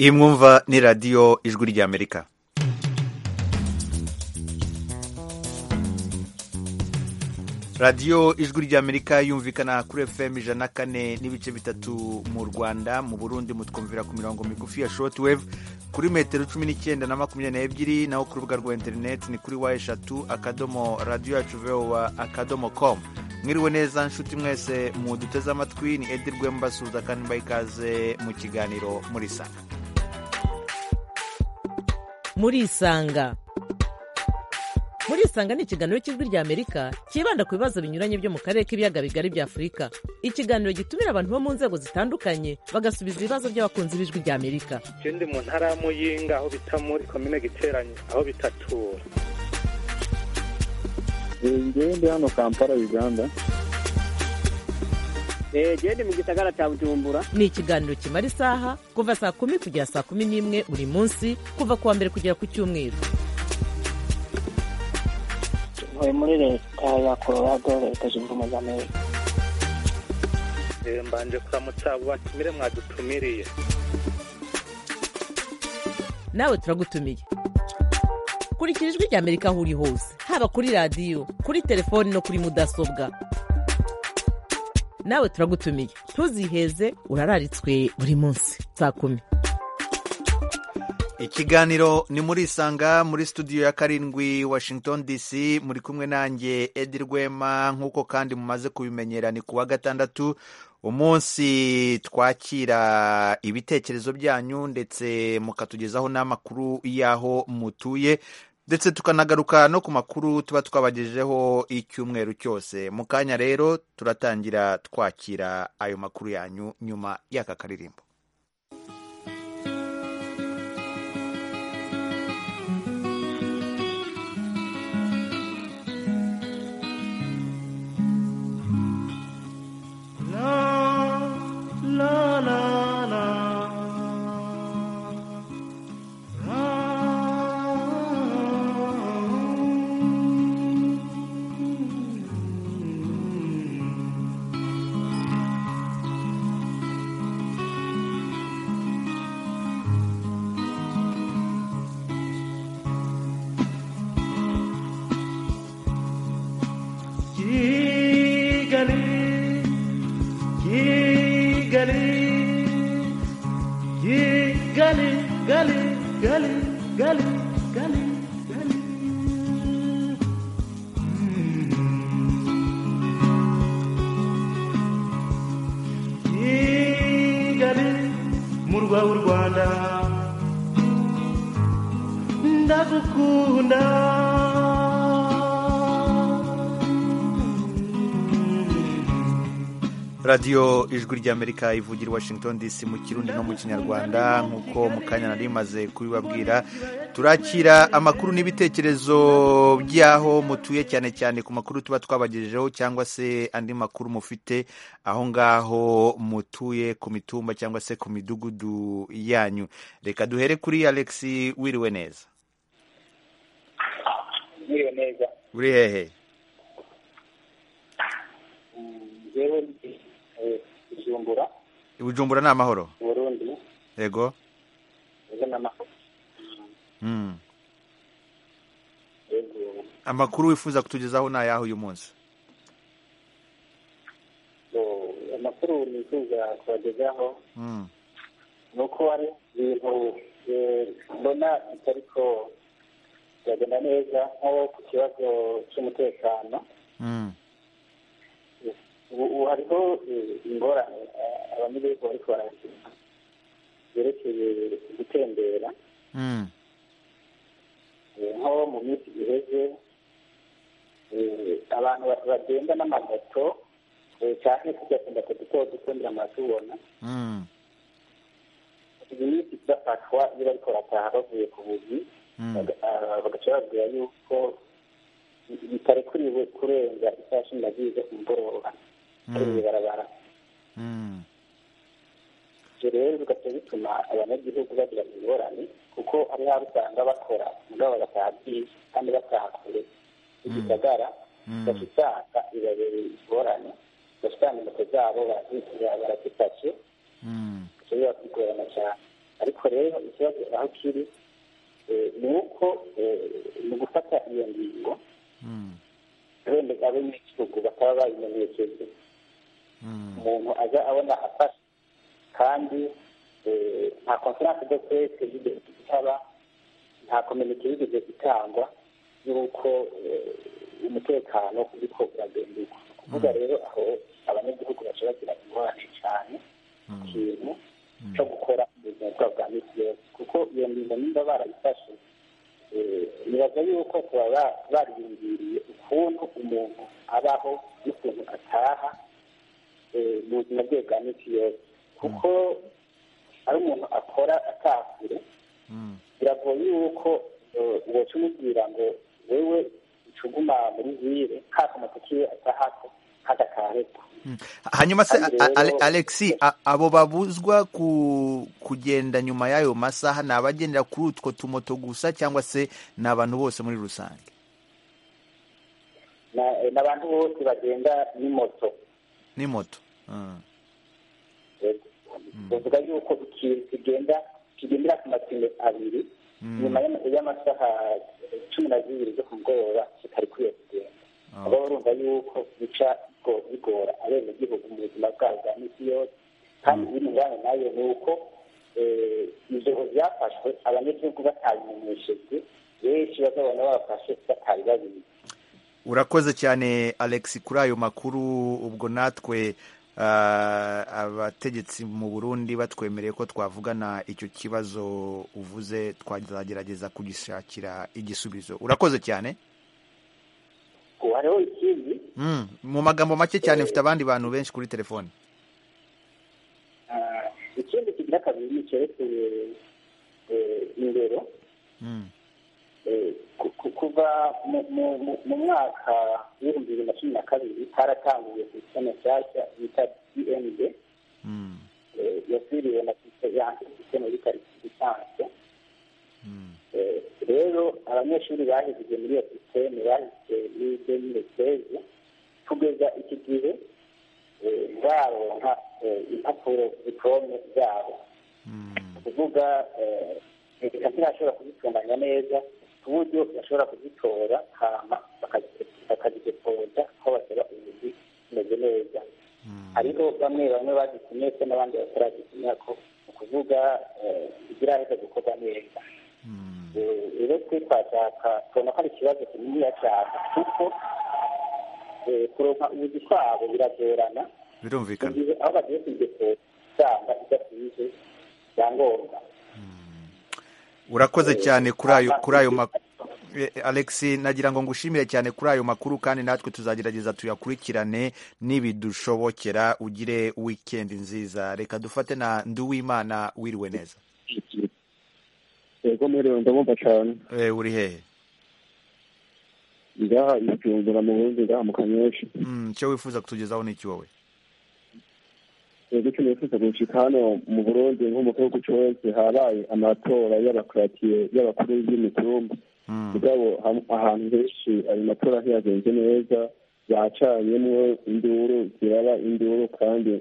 iyi mwumva ni radiyo ijwi ry'amerika radiyo ijwi ry'amerika yumvikana kuri fm ijana na kane n'ibice bitatu mu rwanda mu burundi mutwumvira ku mirongo migufi ya shortwave kuri metero cumi n'icyenda na makumyabiri n'ebyiri naho ku rubuga rwa interineti ni kuri wa eshatu akadomo radiyo yacu vewa akadomo komu mwiriwe neza nshuti mwese muduteze amatwi ni edi rwembasuza kandi mbaye ikaze mu kiganiro muri sanga murisanga murisanga ni ikiganiro cy'ijwi ry'amerika cyibanda ku bibazo binyuranye byo mu karere k'ibiyaga bigari bya afurika ikiganiro gitumira abantu bo mu nzego zitandukanye bagasubiza ibibazo by'abakunzi b'ijwi ry'amerika ikindi mu ntara ya muyinga aho bita muri komine giteranye aho bitatura ngewe ndi hano kampala uganda genda mu gisagara cya bujumbura ni ikiganiro kimara isaha kuva saa kumi kugera saa kumi n'imwe buri munsi kuva ku wa mbere kugera ku cyumweru tuvuye muri leta ya colorado leta zunze ubumwe za amerika mbanje kuramutsa abo batumire mwadutumiriye nawe turagutumiye kurikira ijwi ry'amerika aho uri hose haba kuri radiyo kuri telefoni no kuri mudasobwa nawe turagutumiye ntuziheze urararitswe buri munsi saa kumi ikiganiro ni muri isanga muri studio ya karindwi washington dc muri kumwe nanjye edi rwema nk'uko kandi mumaze kubimenyera ni ku wa gatandatu umunsi twakira ibitekerezo byanyu ndetse mukatugezaho n'amakuru y'aho mutuye ndetse tukanagaruka no ku makuru tuba twabagejejeho icyumweru cyose mu kanya rero turatangira twakira ayo makuru yanyu nyuma y'aka karirimbo la la la radiyo ijwi ry'amerika ivugira washington dc mu kirundi no mu kinyarwanda nk'uko mu kanya nari rimaze kubibabwira turakira amakuru n'ibitekerezo by'aho mutuye cyane cyane ku makuru tuba twabagejejeho cyangwa se andi makuru mufite aho ngaho mutuye ku mitumba cyangwa se ku midugudu yanyu reka duhere kuri alex wiriwe neza wiriwe neza uri hehe bujumbura bujumbura ni amahoro burundi yego amakuru wifuza kutugezaho ni ayaho uyu munsi amakuru nifuza kubagezaho ni uko hari ibintu mbona bitari ko byagenda neza nko ku kibazo cy'umutekano ubu hariho ingorane abanyagihugu bari kubaragira zerekeye gutembera nko mu minsi iheze abantu bagenda n'amamoto cyane kugakunda kuduto dukundira amatubona iyi minsi idafatwa iyo bariko barataha bavuye ku buzi bagaca babwira yuko bitarekuriwe kurenza isaha cumi n'ebyiri zo ku mugoroba kuri iri barabara ibyo rero bigaca bituma abanyagihugu bagira ingorane kuko ari haba usanga bakora mugabo bagataha bwije kandi bataha kure igisagara gasitaka bibabereye ingorane gasitanga intoki zabo barazifashe bishobora kwigorana cyane ariko rero aho kiri eh, ni uko mu gufata iyo ngingo Mm. wenda ab'igihugu bakaba bayimenyesheje Mm. umuntu aza abona afashe kandi eh, nta konferanse de presse yigeze itaba nta kominike yigeze itangwa y'uko eh, umutekano uriko uragenderwa ni ukuvuga rero aho abanyagihugu bashobora kugira ingorane cyane ku Mm. kintu cyo gukora ubuzima bwabo bwa misi yose kuko iyo ngingo niba barayifashe eh, nibaza yuko tuba ba- bariyumviriye ukuntu umuntu abaho n'ukuntu ataha eh, mu buzima bwe bwa misi yose kuko ari umuntu akora ataha kure Mm. biragoye yuko eh, uwaca umubwira ngo wewe ucuguma muri vire kakamata kiwe atahako kadakarekwa Mm. hanyuma se Kandi a- a- rero- alexi a- abo babuzwa ku kugenda nyuma y'ayo masaha ni abagendera kuri utwo tumoto gusa cyangwa se ni abantu bose muri rusange Na- eh, n'abantu bose bagenda n'imoto ni moto Mm. bavuga yuko ikintu kigenda kigendera ku mapine abiri Mm. nyuma y'ama- y'amasaha cumi na zibiri zo ku mugoroba kitari kwiye kugenda Ah. baba barumva yuko bica bigo- bigora abenegihugu mu buzima bwabo bwa misi yose kandi ibijyanye nayo ni uko eh, ibyo byafashwe abanyagihugu batabimenyeshejwe benshi bazabona babafashe batari babizi urakoze cyane alex kuri ayo makuru ubwo natwe ah, abategetsi mu burundi batwemereye ko twavugana icyo kibazo uvuze twazagerageza kugishakira igisubizo urakoze cyane ubu hariho ikindi Mm, mu magambo make cyane mfite abandi bantu benshi kuri telefone ah, ikindi kigira kabiri cyerekeye eh, indero Mm, Eh, ku- ku- kuva mu- mu- mu- mu mwaka w'ibihumbi bibiri na cumi na kabiri haratanguye sisiteme nshyashya bita dmd mm, eh, yasiriwe na sisiteme yanse sisiteme yitwa lisanse mm, Eh, rero abanyeshuri bahejejwe muri iyo sisiteme bahise muri demire seze kugeza iki gihe eh, baronka eh, impapuro diporome zabo mm, kuvuga leta ntiyashobora kuzitunganya neza ku buryo bashobora kuzitora hama bakazidepoza aho basaba ubuzi bumeze neza mm, hariho bamwe bamwe bagitumye se n'abandi bataragitumya ko ni ukuvuga eh, ziraheza gukorwa neza mm, Eh, rero twe twashaka tubona ko ari ikibazo kininiya cyane kuko eh, kuronka ubuzi kwabo biragorana mu birumvikana gihe aho bagiye kuzidepoza usanga idasize byangombwa urakoze cyane kuri ayo kuri ayo makuru Eh, Alex nagira ngo ngushimire cyane kuri ayo makuru kandi natwe tuzagerageza tuyakurikirane nibidushobokera ugire weekend nziza reka dufate na Nduwimana wiriwe neza yego mwiriwe ndabumva cyane eh, uri hehe ngaha icumbura mu bundi ngaha mu kanyesha mm, cyo wifuza kutugezaho n'iki wowe yego icyo nifuza gushika hano mu burundi nko mu gihugu cyose habaye amatora y'abakiratiye y'abakuru b'imitumba mm, mugabo ham- ahantu henshi ayo matora ntiyagenze neza bacanyemwo induru ziraba induru kandi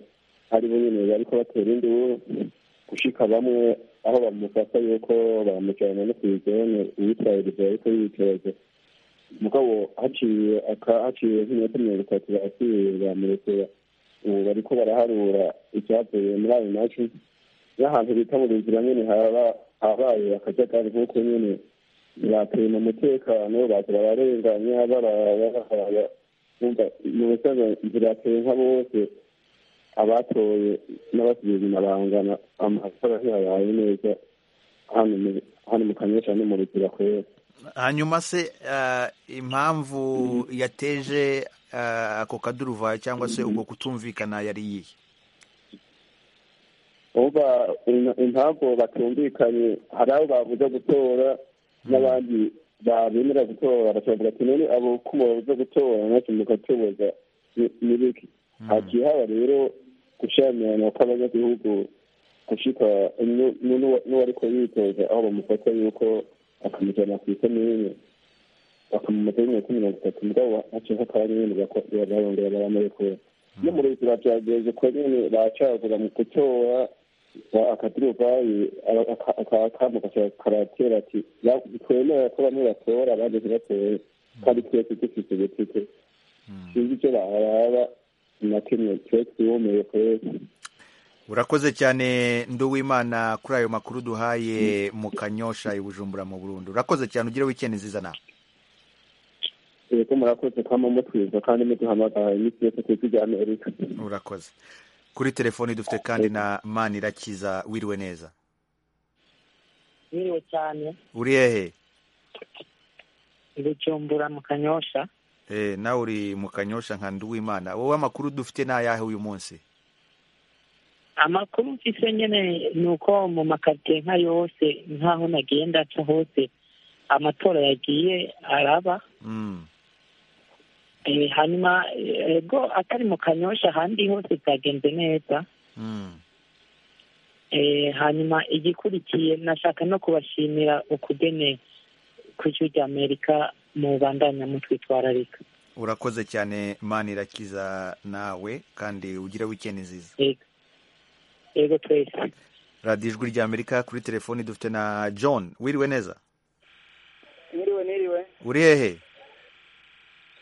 ari bo nyene bariko batera induru gushika bamwe aho bamufata yuko bamujana no kw'izone uwitwayiriza yariko yiteze mugabo haciye aka haciye nk'iminota mirongo itatu basiye bamurekera ubu bariko baraharura ivyavuye muri ayo maci n'ahantu bita mu nzira nyene haba habaye akajagari nk'uko nyene batema umutekano baza bararenganya barahaya umva mu busanzwe zirateye nka bose abatoye n'abasigaye inyuma bangana amatora ntiyabaye neza hano mu- hano mu kanyesha no mu ruzira kwera hanyuma se ah, impamvu yateje ah, ako kaduruvayo cyangwa se ubwo kutumvikana yari iyihe uba impamvu batumvikanye hari abo babuza gutora n'abandi babemera gutora bakavuga ati none abo ko mubabuza gutora natwe mugatoboza ni- ni biki hagiye haba rero gushyamirana kw'abanyagihugu gushika nu- nu- n'uwa- n'uwariko yitoza aho bamufata yuko akamujana ku ikomine bakamumata y'imyaka mirongo itatu mugabo haciye nk'akanya nyene bako- barongera baramurekura no mu ruzira byagenze ko nyene bacagura mu gutora akaturuvayi akamo karatera ati twemera ko bamwe batora abandi ntibatore kandi twese dufite gutike sinzi icyo baraba na kimwe twese twihomeye twese urakoze cyane nduwimana kuri ayo makuru duhaye mu kanyosha i bujumbura mu burundu urakoze cyane ugire wikendi nziza nawe yego murakoze kwama mutwiza kandi muduhamagaye iminsi yose tuzijyane erika urakoze kuri telefoni dufite kandi na manirakiza wiriwe neza biriwe cyane uri hehe ibicumbura mu kanyosha Eh, nawe uri mu kanyosha nka nduwimana wowe amakuru dufite ni ayahe uyu munsi amakuru mfise nyene ni uko mu makaritsiye nka yose nk'aho nagenda nca hose amatora yagiye araba Mm, Eh, hanyuma eh, ego atari mu kanyosha ahandi hose byagenze neza mm, Eh, hanyuma igikurikiye nashaka no kubashimira ukugene kw'ijwi ry'amerika mu bandanya mutwitwararika urakoze cyane manirakiza nawe kandi ugire wikendi nziza Yego. ego twese radiyo ijwi rya amerika kuri telefoni dufite na john wiriwe neza niriwe niriwe uri hehe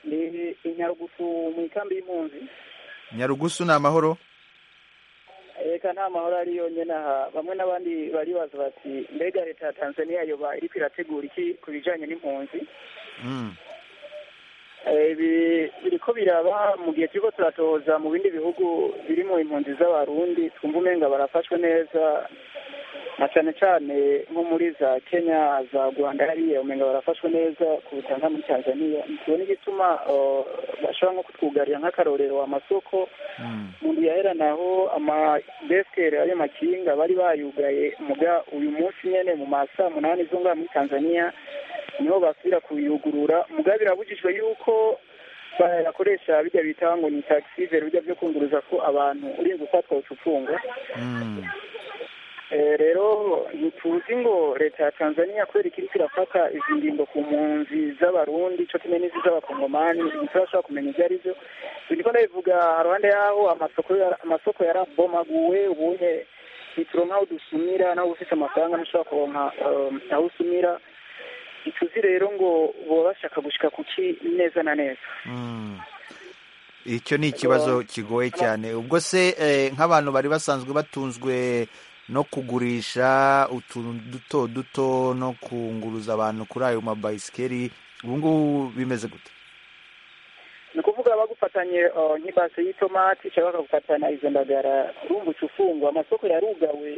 ni inyarugusu mu ikambi y'impunzi nyarugusu ni amahoro reka nta mahoro ari yonyine aha bamwe n'abandi baribaza bati mbega leta ya tanzania yoba iriko irategura iki ku bijanye n'impunzi Mm, Eh, ibi biriko biraba mu gihe turiko turatoza mu bindi bihugu birimo impunzi z'abarundi twumva umenga barafashwe neza na cane cane nko muri za kenya za rwanda hariya umenga barafashwe neza kuruta nka muri tanzania ntiwe n'igituma eh, bashobora nko kutwugarira nk'akarorero amasoko mm, umuntu yaherana aho amadesikere ayo makinga bari bayugaye muga uyu munsi nyene mu ma saa munani zo ngaha muri tanzania niho basubira kuyugurura muga birabujijwe yuko bayakoresha bijya bita ngo ni taxivere bijya byo kunguruza ko abantu urinze ufatwa ucufunga mm, Eh, rero ntituzi ngo leta ya tanzania kubera ikiriko irafata izi ngingo ku mpunzi z'abarundi co kimwe n'izi z'abakongomani ntiturashobora kumenya ivyo ari vyo ndiko ndabivuga haruhande yaho amasoko yara- amasoko yarabomaguwe ubunye ntituronka aho dusumira naho ufise amafaranga ntushobora kuronka um, aho usumira ntituzi rero ngo boba bashaka gushika kuki neza na neza mm. icyo ni ikibazo kigoye cyane ubwo se eh, nk'abantu bari basanzwe batunzwe no kugurisha utuntu duto duto no kunguruza abantu kuri ayo mabayisikeri ubu ngubu bimeze gute ni ukuvuga bagufatanye eh, nk'ibase y'itomati cyangwa bakagufatana izo ndagara urumva uca ufungwa amasoko yarugawe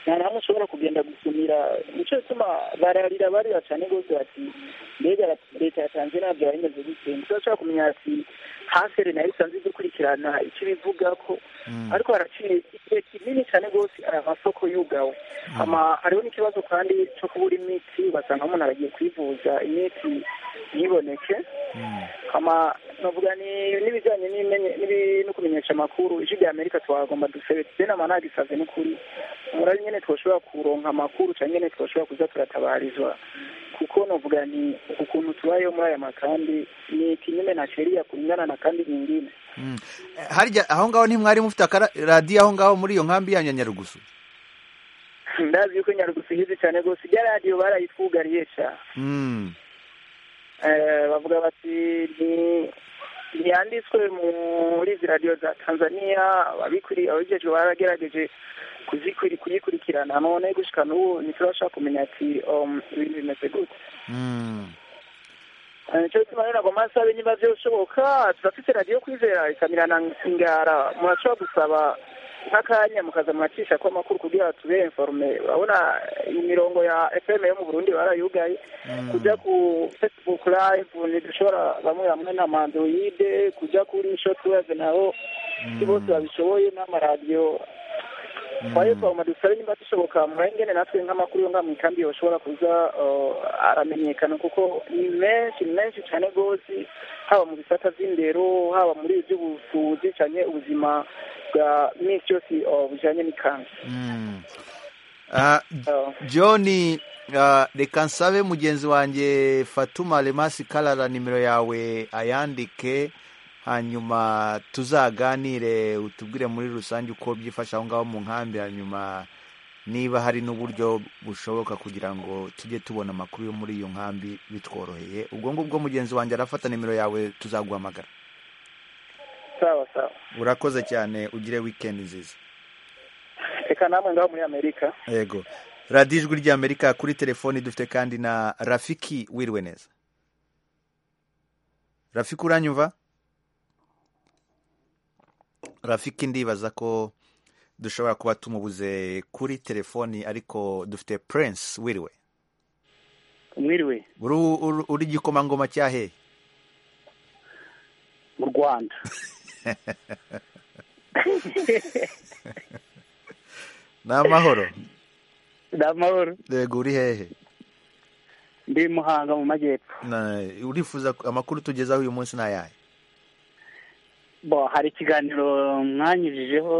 nta na hamwe ushobora kugenda gusumira nicyo gituma bararira barira cyane rwose bati mbega la- leta ya tanzania byaba bimeze gute ntituzashobora kumenya ati hasere nayo isanzwe idukurikirana icyo ibivuga ko Mm, ariko haraciye igihe kinini cyane rwose aya masoko yugawe ama hariho n'ikibazo kandi cyo kubura imiti ugasanga umuntu aragiye kwivuza imiti ntiboneke mm, ama navuga ni n'ibijyanye n'imenye- n'ibi- no kumenyesha amakuru ijwi rya amerika twagomba dusebe tugena amanagisaze n'ukuri umurari nyene twoshobora kuronka amakuru cyangwa nyene twoshobora kuza turatabarizwa kuko navuga ni ukuntu tubayeho muri aya makandi ni kinyume na sheria kulingana na kandi nyingine mm. Eh, harya aho ngaho ntimwari mufite akaradiyo aho ngaho muri iyo nkambi yanyu ya nyarugusu ndazi yuko nyarugusu ihizi cyane rwose ijya radiyo barayitwugariye ca Mm, Eh, bavuga bati ni ntiyanditswe muri izi radiyo za tanzania ababikuri ababijejwe baragerageje kuzikwiri- kuyikurikirana none gushika n'ubu ntiturashobora kumenya ati um, ibintu bimeze gute mm. Eh, nico gituma rero nagomba nsaba niba vyoshoboka turafise radiyo kwizera ikamira na ngara murashobora gusaba nk'akanya mukaza muracisha ko amakuru kugira tube informe urabona imirongo ya fm yo mu burundi barayugaye kujya ku facebook live ntidushobora bamwe bamwe na mandroide kujya kuri shotwave naho si bose babishoboye n'amaradiyo twaye twagomba dusabe nimba dushoboka murayingene natwe nk'amakuru yo ngaha mu ikambi yoshobora kuza eh, aramenyekana kuko ni menshi ni menshi cyane rwose haba mu bisata vy'indero haba muri ivy'ubusuzi canke ubuzima bwa minsi yose eh, bujanye n'ikanzu Mm. Ah, Eh, john ah, reka nsabe mugenzi wanjye fatuma remasi karara nimero yawe ayandike hanyuma tuzaganire utubwire muri rusange uko byifashe aho ngaho mu nkambi hanyuma niba hari n'uburyo bushoboka kugira ngo tujye tubona amakuru yo muri iyo nkambi bitworoheye ubwo ngubwo mugenzi wanjye arafata nimero yawe tuzaguhamagara sawa sawa urakoze cyane ugire wikendi nziza reka namwe ngaho muri amerika yego radiyo ijwi ry'amerika kuri telefoni dufite kandi na rafiki wiriwe neza rafiki uranyumva rafiki ndibaza ko dushobora kuba tumubuze kuri telefoni ariko dufite Prince wiriwe mwiriwe uri uri- uri igikomangoma cya hehe mu rwanda ni amahoro ni amahoro yego uri hehe ndi muhanga mu majyepfo Na- urifuza ko- amakuru tugezaho uyu munsi ni ayahe bo hari ikiganiro mwanyujijeho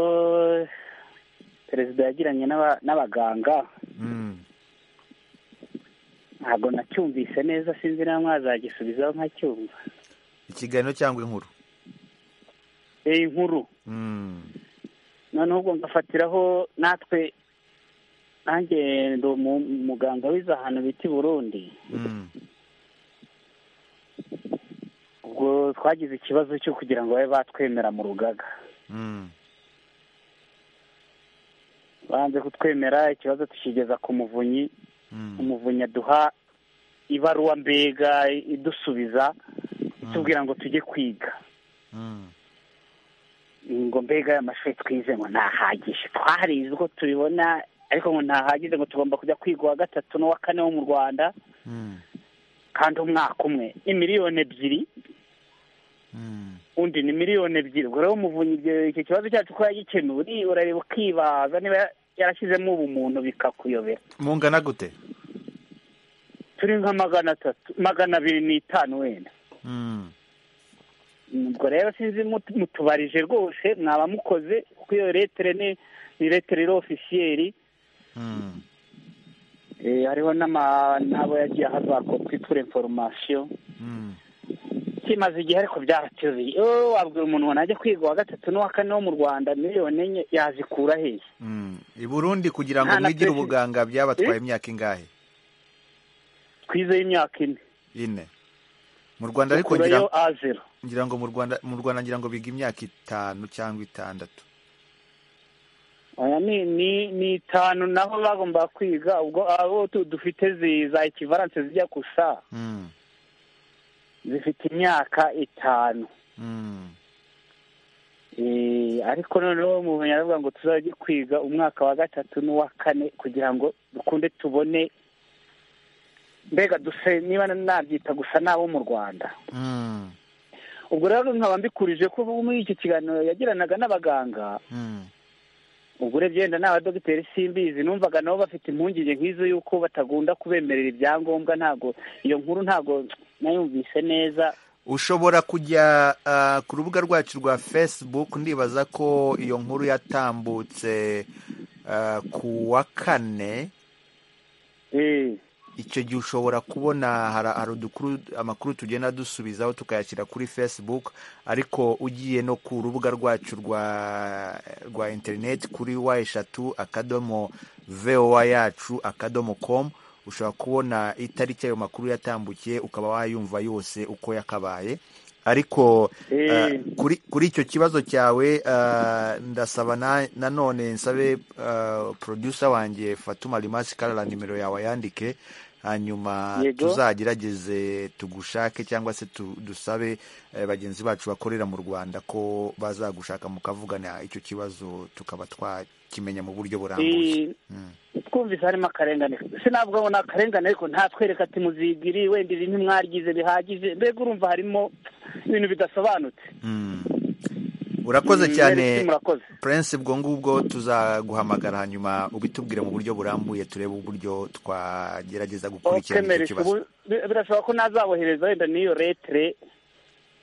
perezida yagiranye n'aba- n'abaganga Mm, ntabwo nacyumvise neza sinzi niba mwazagisubizaho nkacyumva ikiganiro cyangwa inkuru iyi nkuru Mm, noneho ubwo ngafatiraho natwe nanjye ndi umu- muganga wize ahantu bita i burundi mm, ubwo twagize ikibazo cyo kugira ngo babe batwemera mu rugaga mm, banze kutwemera ikibazo tukigeza ku muvunyi mm, umuvunyi aduha ibaruwa mbega idusubiza itubwira ngo tujye kwiga mm, ngo mbega aya mashuri twize ngo ntahagije twarize uko tubibona ariko ngo ntahagije ngo tugomba kujya kwiga uwa gatatu n'uwa kane wo mu rwanda mm, kandi umwaka umwe ni miliyoni ebyiri mm. undi ni miliyoni ebyiri ubwo rero umuvunyi ibyo- icyo kibazo cyacu ko yagikemuye urareba ukibaza niba yarashyizemo ubumuntu bikakuyobera mungana gute turi nka magana atatu magana abiri n'itanu wenda Mm, ubwo rero sinzi mut- mutubarije rwose mwaba mukoze kuko iyo letere ni ni letere iri ofisiyeri mm, Eh, hariho n'ama- n'abo yagiye aha za kopi pour information mm, kimaze igihe ariko byaratubiye oh, wabwira umuntu ngo najya kwiga uwa gatatu n'uwa kane wo mu rwanda miliyoni enye yazikura hehe mm. i burundi kugira ngo Nta na mwigire perezida. ubuganga byabatwaye imyaka ingahe twize imyaka ine ine mu rwanda ariko ngira kurayo a zero ngira ngo mu rwanda mu rwanda ngira ngo biga imyaka itanu cyangwa itandatu oya ni ni ni itanu naho bagomba kwiga ubwo abo tu- dufite zi- za ekivaranse zijya gusa Mm, zifite imyaka itanu mm, Eh, ariko noneho umuntu yaravuga ngo tuzajye kwiga umwaka wa gatatu n'uwa kane kugira ngo dukunde tubone mbega duse niba nabyita gusa n'abo mu rwanda mm, ubwo rero nkaba mbikurije ko muri iki kiganiro yagiranaga n'abaganga mm, ubwo urebye wenda n'abadogiteri simbizi numvaga nabo bafite impungenge nk'izo y'uko batagunda kubemerera ibyangombwa ntabwo iyo nkuru ntabwo nayumvise neza ushobora kujya ah, ku rubuga rwacu rwa facebook ndibaza ko iyo nkuru yatambutse ah, ku wa kane Eh, icyo gihe ushobora kubona hara- hari udukuru amakuru tugenda dusubizaho tukayashyira kuri facebook ariko ugiye no ku rubuga rwacu rwa rwa interineti kuri wa eshatu akadomo vowa yacu akadomo com ushobora kubona itariki ayo makuru yatambukiye ukaba wayumva yose uko yakabaye ariko Eh. uh, kuri kuri icyo kibazo cyawe uh, ndasaba na- nanone nsabe uh, producer wanjye Fatuma Limasi Karara nimero yawe yandike hanyuma Yego. tuzagerageze tugushake cyangwa se tu- dusabe eh, bagenzi bacu bakorera mu Rwanda ko bazagushaka mukavugana icyo kibazo tukaba twakimenya mu buryo burambuye eh, twumvise harimo akarengane sinavuga ngo ni akarengane ariko ntatwereka ati muzigiri wenda ibi ntimwaryize bihagije mbega urumva harimo ibintu bidasobanutse Mm. urakoze Mm, cyane mwereke murakoze prince ubwo ngubwo tuzaguhamagara hanyuma ubitubwire mu buryo burambuye turebe uburyo twagerageza gukurikirana okemereke icyo kibazo birashoboka ko nazabohereza wenda n'iyo letere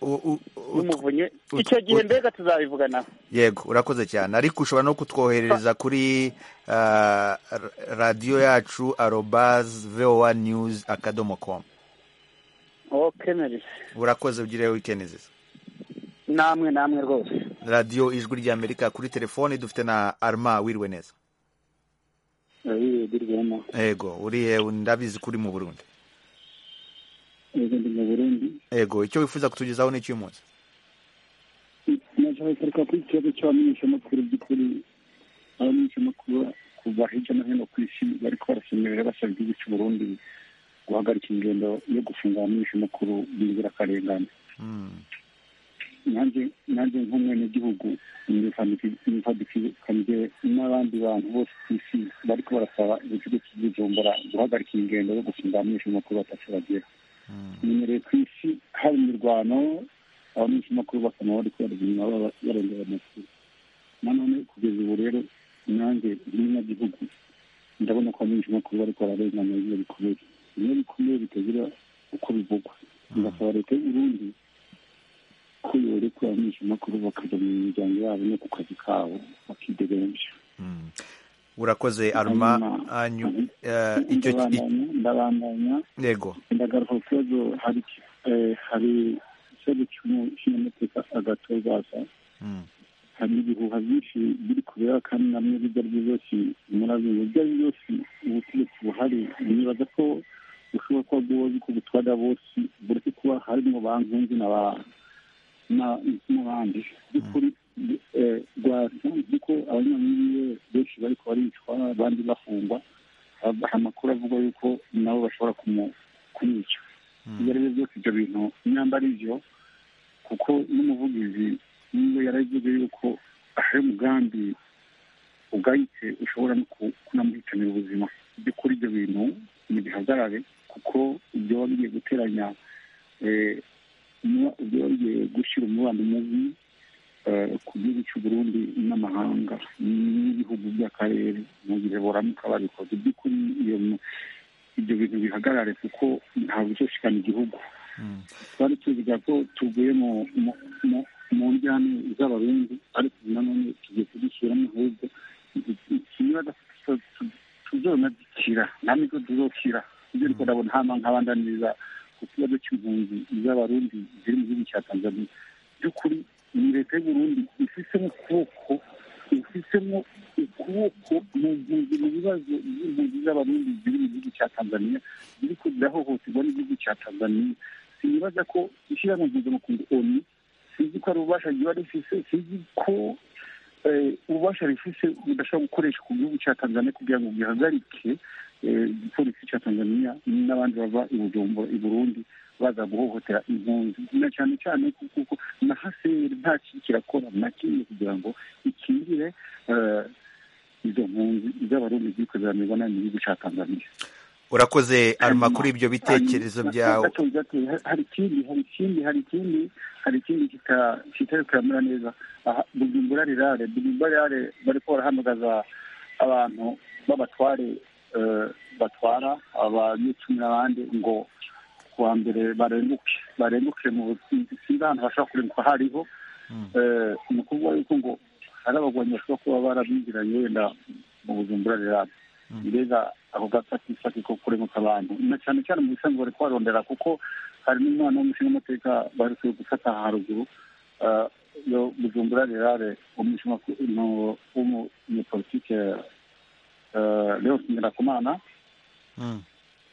U- u- u- y'umuvunyi ut- icyo gihe ut- mbega tuzabivuganaho yego urakoze cyane ariko ushobora no kutwoherereza kuri ah, ra- radiyo yacu arobaz voa news akadomo com okemereke urakoze ugire wikendi nziza namwe namwe rwose radiyo ijwi ry'amerika kuri telefoni dufite na arma wiriwe neza abiri birwema ego uriye ndabizi kuri mu burundi ego ndi mu burundi ego icyo wifuza kutugezaho ni icy'umunsi nashaka kugaruka kuri iki kibazo cy'abamenyeshamakuru by'ukuri abamenyeshamakuru kuva hirya no hino ku isi bariko barasemerera basaba igihugu cy'u burundi guhagarika ingendo yo gufunga abamenyeshamakuru b'inzirakarengane Mm. nanjye nanjye nk'umwenegihugu nifadikikanije n'abandi bantu bose ku isi bariko barasaba ikigo cy'ibujumbura guhagarika ingendo yo gufunga abamenyeshamakuru batatu bagera imenyereye ku isi hari imirwano abamenyeshamakuru bakaba bariko baragenda barengera amakuru nanone kugeza ubu rero nanjye nk'umunyagihugu ndabona ko abamenyeshamakuru bariko bararengana bimwe bikomeye bimwe bikomeye bitagira uko bivugwa bigasaba leta y'uburundi ko yoreka abamenyeshamakuru bakaja mu miryango yabo no ku kazi kabo bakidegemvya Mm. urakoze arma Hanyuma- anyu eh, icyo i- ndabandanya ndabandanya yego ndagaruka ku kibazo hari eh, hari ikibazo cy'umu- cy'umunyamateka agatozaza Mm. hari ibihuha byinshi biri kubera kandi namwe ibyo ari byo byose murabizi ibyo ari byo byose ubutegetsi buhari nibaza ko bushobora kuba bwozi ko butwara bose buretse kuba harimo bankunzi n'aba- na- n'abandi by'ukuri eh, rwasa kuko abanyamuyiwe benshi bariko baricwa abandi bafungwa Ab- amakuru avuga yuko nabo bashobora kumu- kumwica ibyo ari byo byose ibyo bintu nyamba ari byo kuko n'umuvugizi niba yaravuze yuko hari umugambi ugayitse ushobora no ku- kunamuhitanira ubuzima byo kuri ibyo bintu mu gihagarare kuko ibyo biba bigiye guteranya eh, mu- ibyo biba bigiye gushyira umubano mubi eh, ku gihugu cy'u Burundi n'amahanga n'ibihugu by'akarere mu gihe boramuka babikoze by'ukuri iyo mu- ibyo bintu bihagarare kuko ntabwo bizoshikana igihugu Mm. twari tuvuga ko tuvuye mu mu mu- mu njyane z'abarundi ariko ubu nanone tugiye kudushyiramo ahubwo ikibazo tuzona dukira nta nibwo tuzokira ibyo ariko ndabona hama nk'abandaniriza ku kibazo cy'impunzi z'abarundi ziri mu gihugu cya tanzania by'ukuri ni leta y'uburundi ifisemo ukuboko ifisemo ukuboko mu mpunzi mu bibazo by'impunzi z'abarundi ziri mu gihugu cya tanzania ziri ko zirahohoterwa n'igihugu cya tanzania sinibaza ko ishyirahamwe mpuzamakungu onu sinzi ko ari ububasha riba rifise sinzi ko eh, ububasha rifise budashobora gukoresha ku gihugu cya tanzania kugira ngo gihagarike eh, igipolisi cya tanzania n'abandi bava i Bujumbura, i burundi baza guhohotera impunzi na cyane cyane ko kuko na haseri nta kintu kirakora na kimwe kugira ngo ikingire eh, izo mpunzi z'abarundi ziriko ziramibanira mu gihugu cya tanzania urakoze arma Hanyuma- kuri ibyo bitekerezo hanyuma- byawe gato gato, ha- hari ikindi hari ikindi hari ikindi hari ikindi kita- kitari kuramera neza Aha, bujumbura rirare bujumbura rirare bariko barahamagaza abantu b'abatware eh, batwara abanyecumi n'abandi ngo kuwa mbere barenguke barenguke mu businzi sinzi ahantu bashobora kurenguka hariho Eh, ni ukuvuga yuko ngo hari abagwanyi bashobora kuba barabinjiranye wenda mu bujumbura rirare mbega ako gafatisake ko kurenguka abantu na cyane cyane mu bisanzwe bari kuharondera kuko hari n'umwana w'umushingamateka baherutse gufata aha haruguru eh, yo bujumbura rirare umushingamateka w'umunyepolitike eh, leos nyirakomana Mm.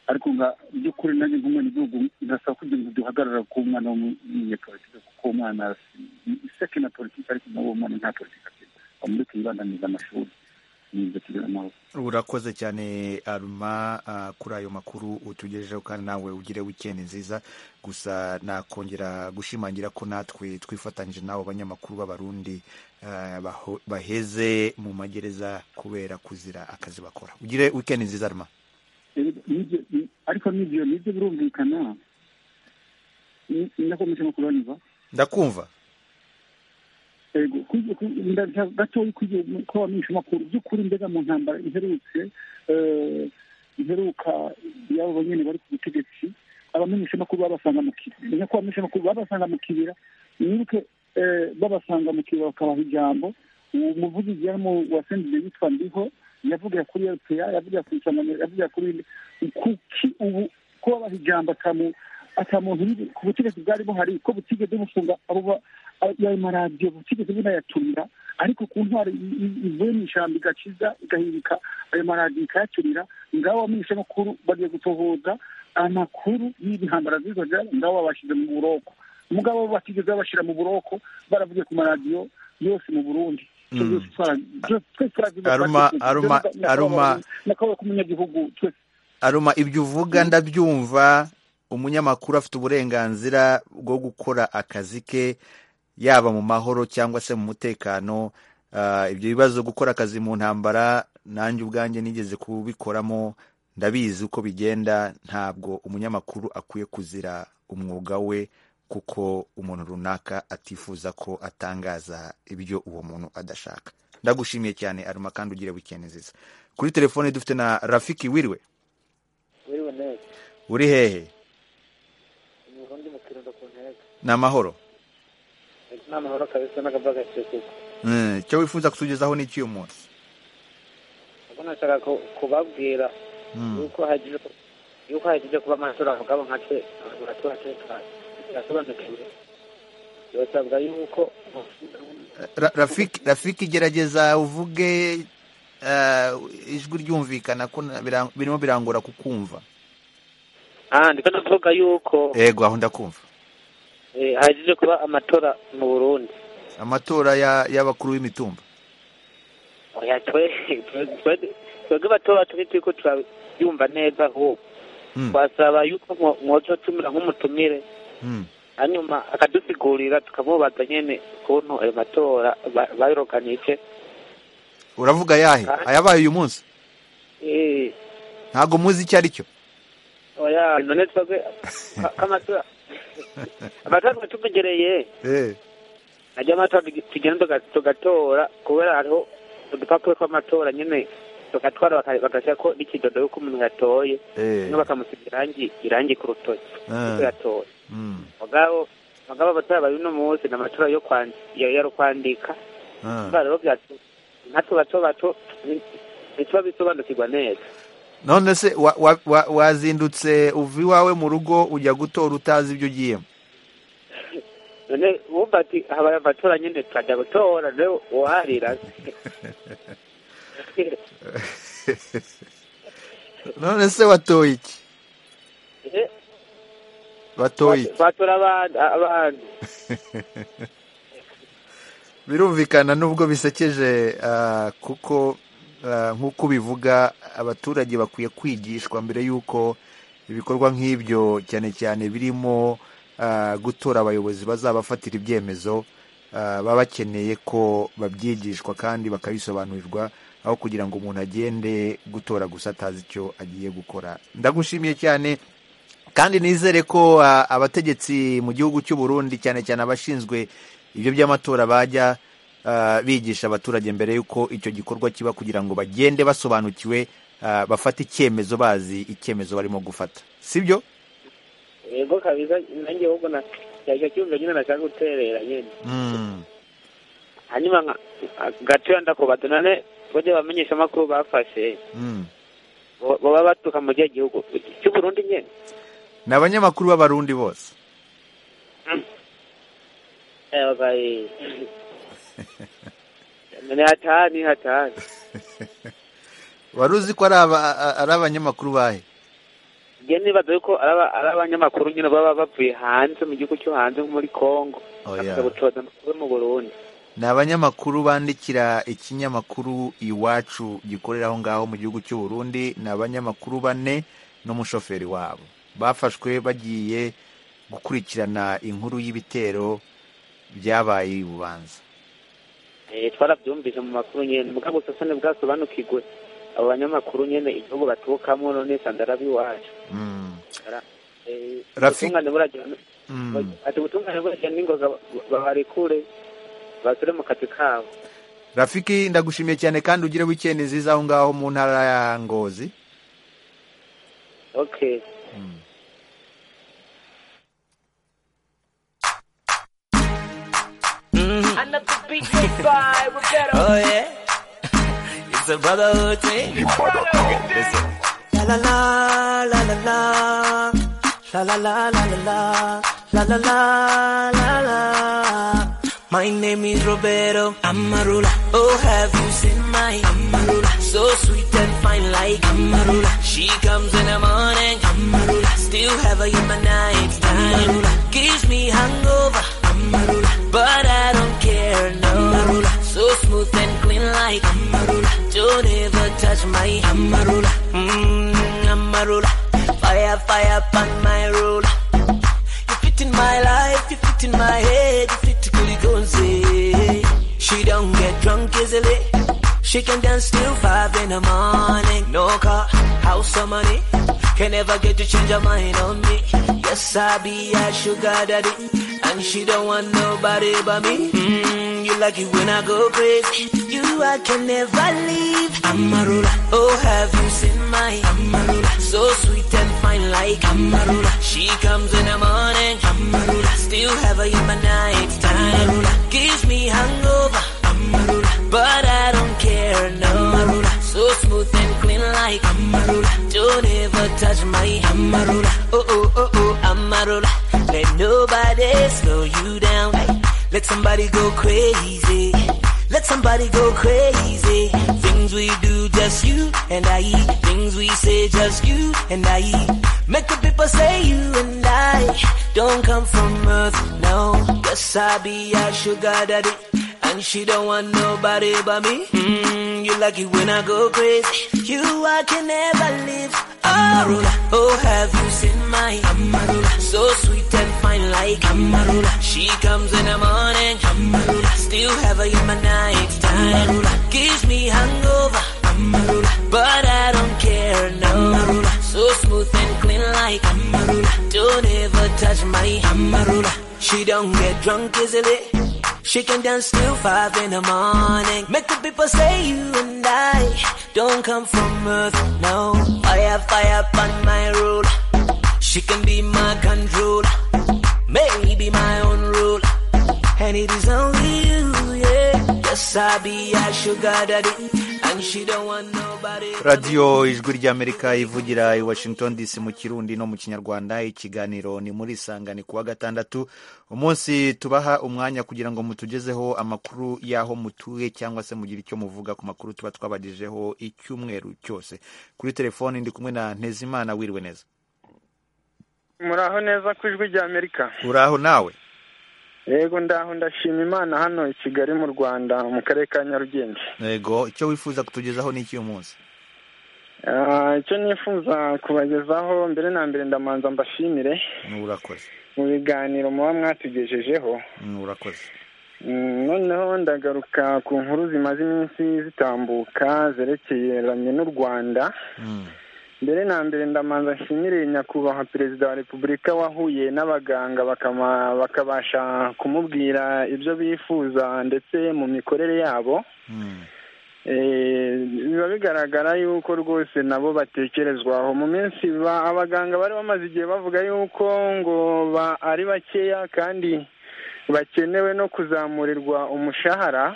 ariko nga by'ukuri nanjye nk'umwenegihugu ndasaba kugira ngo duhagarara ku mwana w'umunyepolitike kuko uwo mwana iseke na politiki ariko nawo mwana nta politiki afite bamureke yibandaniza amashuri nibyo tugira amahoro urakoze cyane aruma ah, kuri ayo makuru utugejejeho kandi nawe ugire wikendi nziza gusa nakongera gushimangira ko natwe twifatanyije n'abo banyamakuru b'abarundi ah, baho- baheze mu magereza kubera kuzira akazi bakora ugire wikendi nziza aruma Ego, nibyo- ni- ariko n'ibyo nibyo birumvikana Ni- ndakomeje no kuraniza ndakumva ego kwiye ku- ndaza gatoya kugiye ko bamenyesha amakuru by'ukuri mbega mu ntambara iherutse eh, iheruka y'abo banyene bari ku butegetsi abamenyesha amakuru babasanga mu kibira menya ko abamenyesha amakuru babasanga mu kibira nibuke eh, babasanga mu kibira bakabaha ijambo uwo muvugizi yarimo wa sendide yitwa ndiho yavugira kuri rpa yavugira ku nsanganyamatsiko yavugira kuri kuki ubu ko babaha ijambo atamu ata muntu uri ku butegetsi bwari buhari ko butigeze bufunga abo ba- ayo maradiyo butigeze bunayaturira ariko ku ntwaro i- i- ivuye mu ishyamba igaciza igahirika ayo maradiyo ikayaturira ngabo abamenyeshamakuru bagiye gutohoza amakuru y'ibihangano by'izo byabo ngabo babashyize mu buroko mugabo batigeze babashyira mu buroko baravuye ku maradiyo yose mu burundi Icyo Mm. byose twara- byose twese turabyumva, Aruma, twese Aruma, turabyumva, Aruma. nyakubahwa k'umunyagihugu twese aruma ibyo uvuga ndabyumva umunyamakuru afite uburenganzira bwo gukora akazi ke yaba mu mahoro cyangwa se mu mutekano Ah, ibyo bibazo gukora akazi mu ntambara nanjye ubwanjye nigeze kubikoramo ndabizi uko bigenda ntabwo umunyamakuru akwiye kuzira umwuga we kuko umuntu runaka atifuza ko atangaza ibyo uwo muntu adashaka ndagushimiye cyane aruma kandi ugire wikendi nziza kuri telefone dufite na rafiki wiriwe wiriwe neza uri hehe ni urundi mu kirundo ku ntego ni amahoro ni amahoro kabisa n'akabaga kikuko Mm, icyo wifuza kutugezaho ni icy'uyu munsi ubwo nashaka ku- kubabwira Mm, yuko hagije yuko hagije kuba amatora mugabo nkace abatura tekanye yasobanukiwe birasabwa yuko Ra- rafiki rafiki gerageza uvuge eh, ijwi ryumvikana ko na- bira- birimo birangora kukumva ah ndiko ndavuga yuko yego aho ndakumva eh, hagije kuba amatora mu burundi amatora ya- y'abakuru b'imitumba oya twe twe- twebwe batoba turi turiko turayumva neza ahubwo Mm, twasaba yuko mwo- mwozotumira nk'umutumire mm, hanyuma akadusigurira tukamubaza nyene ukuntu ayo matora ba- bayiroganije uravuga ayahe ayabaye uyu munsi eh ntabwo muzi icyo ari cyo oya none twebwe ka- kamatora amatora twatumegereye Eh, ajya amatora tugi- tugenda tuga- tugatora kubera hariho udupapuro tw'amatora nyene tukatwara bagashyirako n'ikidodo yuko umuntu yatoye eh, no bakamusiga irangi irangi ku rutoki yuko eh, yatoye mm, mugabo mugabo amatora bari uno munsi ni amatora yo kwandi- ya- ya rukwandika eh. ba rero byacu natwe bato bato ni- ntituba bisobanukirwa neza none se wa- wa- wa- wazindutse uva iwawe mu rugo ujya gutora utazi ibyo ugiyemo none wumva ati habaye amatora nyine tukajya gutora rero uharira none se watoye iki batoye iki batora abandi abandi birumvikana nubwo bisekeje ah, kuko ah, nk'uko ubivuga abaturage bakwiye kwigishwa mbere y'uko ibikorwa nk'ibyo cyane cyane birimo ah, gutora abayobozi bazabafatira ibyemezo ah, baba bakeneye ko babyigishwa kandi bakabisobanurirwa aho kugira ngo umuntu agende gutora gusa atazi icyo agiye gukora ndagushimiye cyane kandi nizere ko ah, abategetsi mu gihugu cy'u Burundi cyane cyane abashinzwe ibyo by'amatora bajya ah, bigisha abaturage mbere y'uko icyo gikorwa kiba kugira ngo bagende basobanukiwe ah, bafate icyemezo bazi icyemezo barimo gufata sibyo yego kabisa nanjye ahubwo na cyacyo cyumva nyine nashaka guterera nyine Mm, hanyuma nka- gatoya ndakubaza none bajya bamenyesha amakuru bafashe mm. bo- boba baturuka mu gihe gihugu cy'uburundi nyine ni abanyamakuru b'abarundi bose Eh, babaye ni hatani hatani wari uzi ko ari aba- a- ari abanyamakuru bahe njye nibaza yuko ari aba- ari abanyamakuru nyine baba bavuye hanze mu gihugu cyo hanze nko muri congo Oya. bakaza gucoza amakuru mu burundi ni abanyamakuru bandikira ikinyamakuru iwacu gikorera aho ngaho mu gihugu cy'u Burundi ni abanyamakuru bane n'umushoferi wabo bafashwe bagiye gukurikirana inkuru y'ibitero byabaye i bubanza Eh, twarabyumvise mu makuru nyine mugabo gusa sone bwasobanukirwe abo banyamakuru nyine igihugu baturukamo none sandarabi iwacu Mm, Eh, Rafi- ubutungane burajyana mm. ati ubutungane burajyana n'ingoga babarekure basure mu kazi kabo rafiki ndagushimiye cyane kandi ugire wikendi nziza aho ngaho mu ntara ya ngozi okay Oh yeah, it's a brotherhood thing. La la la la la la. La la la la la la la la la la la. My name is Roberto Amarula. Oh, have you seen my Amarula? So sweet and fine like Amarula. She comes in the morning. Amarula. Still have her in my night time. Amarula. Gives me hangover. Amarula. But I don't care, no. Amarula. So smooth and clean like Amarula. Don't ever touch my Amarula. Mmm, Amarula. Fire, fire upon my ruler. You fit in my life, you fit in my head, you fit Kulikunzi. She don't get drunk easily. She can dance till five in the morning. No car, house or money. Can never get to change her mind on me. Yes, I be a sugar daddy. And she don't want nobody but me. Mm, you like it when I go crazy. You I can never leave. Amarula, oh have you seen my Amarula? So sweet and fine like Amarula. She comes in the morning. Amarula, still have her in my night time. Amarula, gives me hangover. Amarula, but I don't care no. Amarula, so smooth and clean like Amarula. Don't ever touch my Amarula. Oh oh oh oh Amarula, let nobody slow you down. Let somebody go crazy. Let somebody go crazy. Things we do, just you and I. Things we say, just you and I. Make the people say you and I don't come from earth, no. Yes, I be a sugar daddy. And she don't want nobody but me. Mm, you like it when I go crazy. You, I can never live. Amarula, oh, have you seen my Amarula? So sweet and fine like Amarula. She comes in the morning. Amarula, still have her in my night time. Amarula, gives me hangover. Amarula, but I don't care, no. Amarula, so smooth and clean like Amarula. Don't ever touch my Amarula. She don't get drunk easily. She can dance till five in the morning. Make the people say you and I don't come from earth, no. Fire, fire upon my ruler. She can be my controller, maybe my own ruler. And it is only you, yeah. Yes, I be a sugar daddy, and she don't want nobody. radiyo ijwi ry'amerika ivugira i washington dc mu kirundi no mu kinyarwanda ikiganiro ni muri isangane kuwa gatandatu umunsi tubaha umwanya kugira ngo mutugezeho amakuru y'aho mutuye cyangwa se mugire icyo muvuga ku makuru tuba twabagejeho icyumweru cyose kuri telefoni ndi kumwe na ntezimana wiriwe neza muraho neza ku ijwi rya amerika uraho nawe yego ndaho ndashima imana hano i kigali mu rwanda mu karere ka nyarugenge yego icyo wifuza kutugezaho ni icy'uyu munsi Ah, icyo nifuza kubagezaho mbere na mbere ndamanza mbashimire urakoze mu biganiro muba mwatugejejeho urakoze Mm, noneho ndagaruka ku nkuru zimaze iminsi zitambuka zerekeranye n'u rwanda Mm. mbere na mbere ndamanza nshimire nyakubahwa perezida wa repubulika wahuye n'abaganga bakama- bakabasha kumubwira ibyo bifuza ndetse mu mikorere yabo Eh, biba bigaragara yuko rwose nabo batekerezwaho mu minsi ba- abaganga bari bamaze igihe bavuga yuko ngo ba- ari bakeya kandi bakenewe no kuzamurirwa umushahara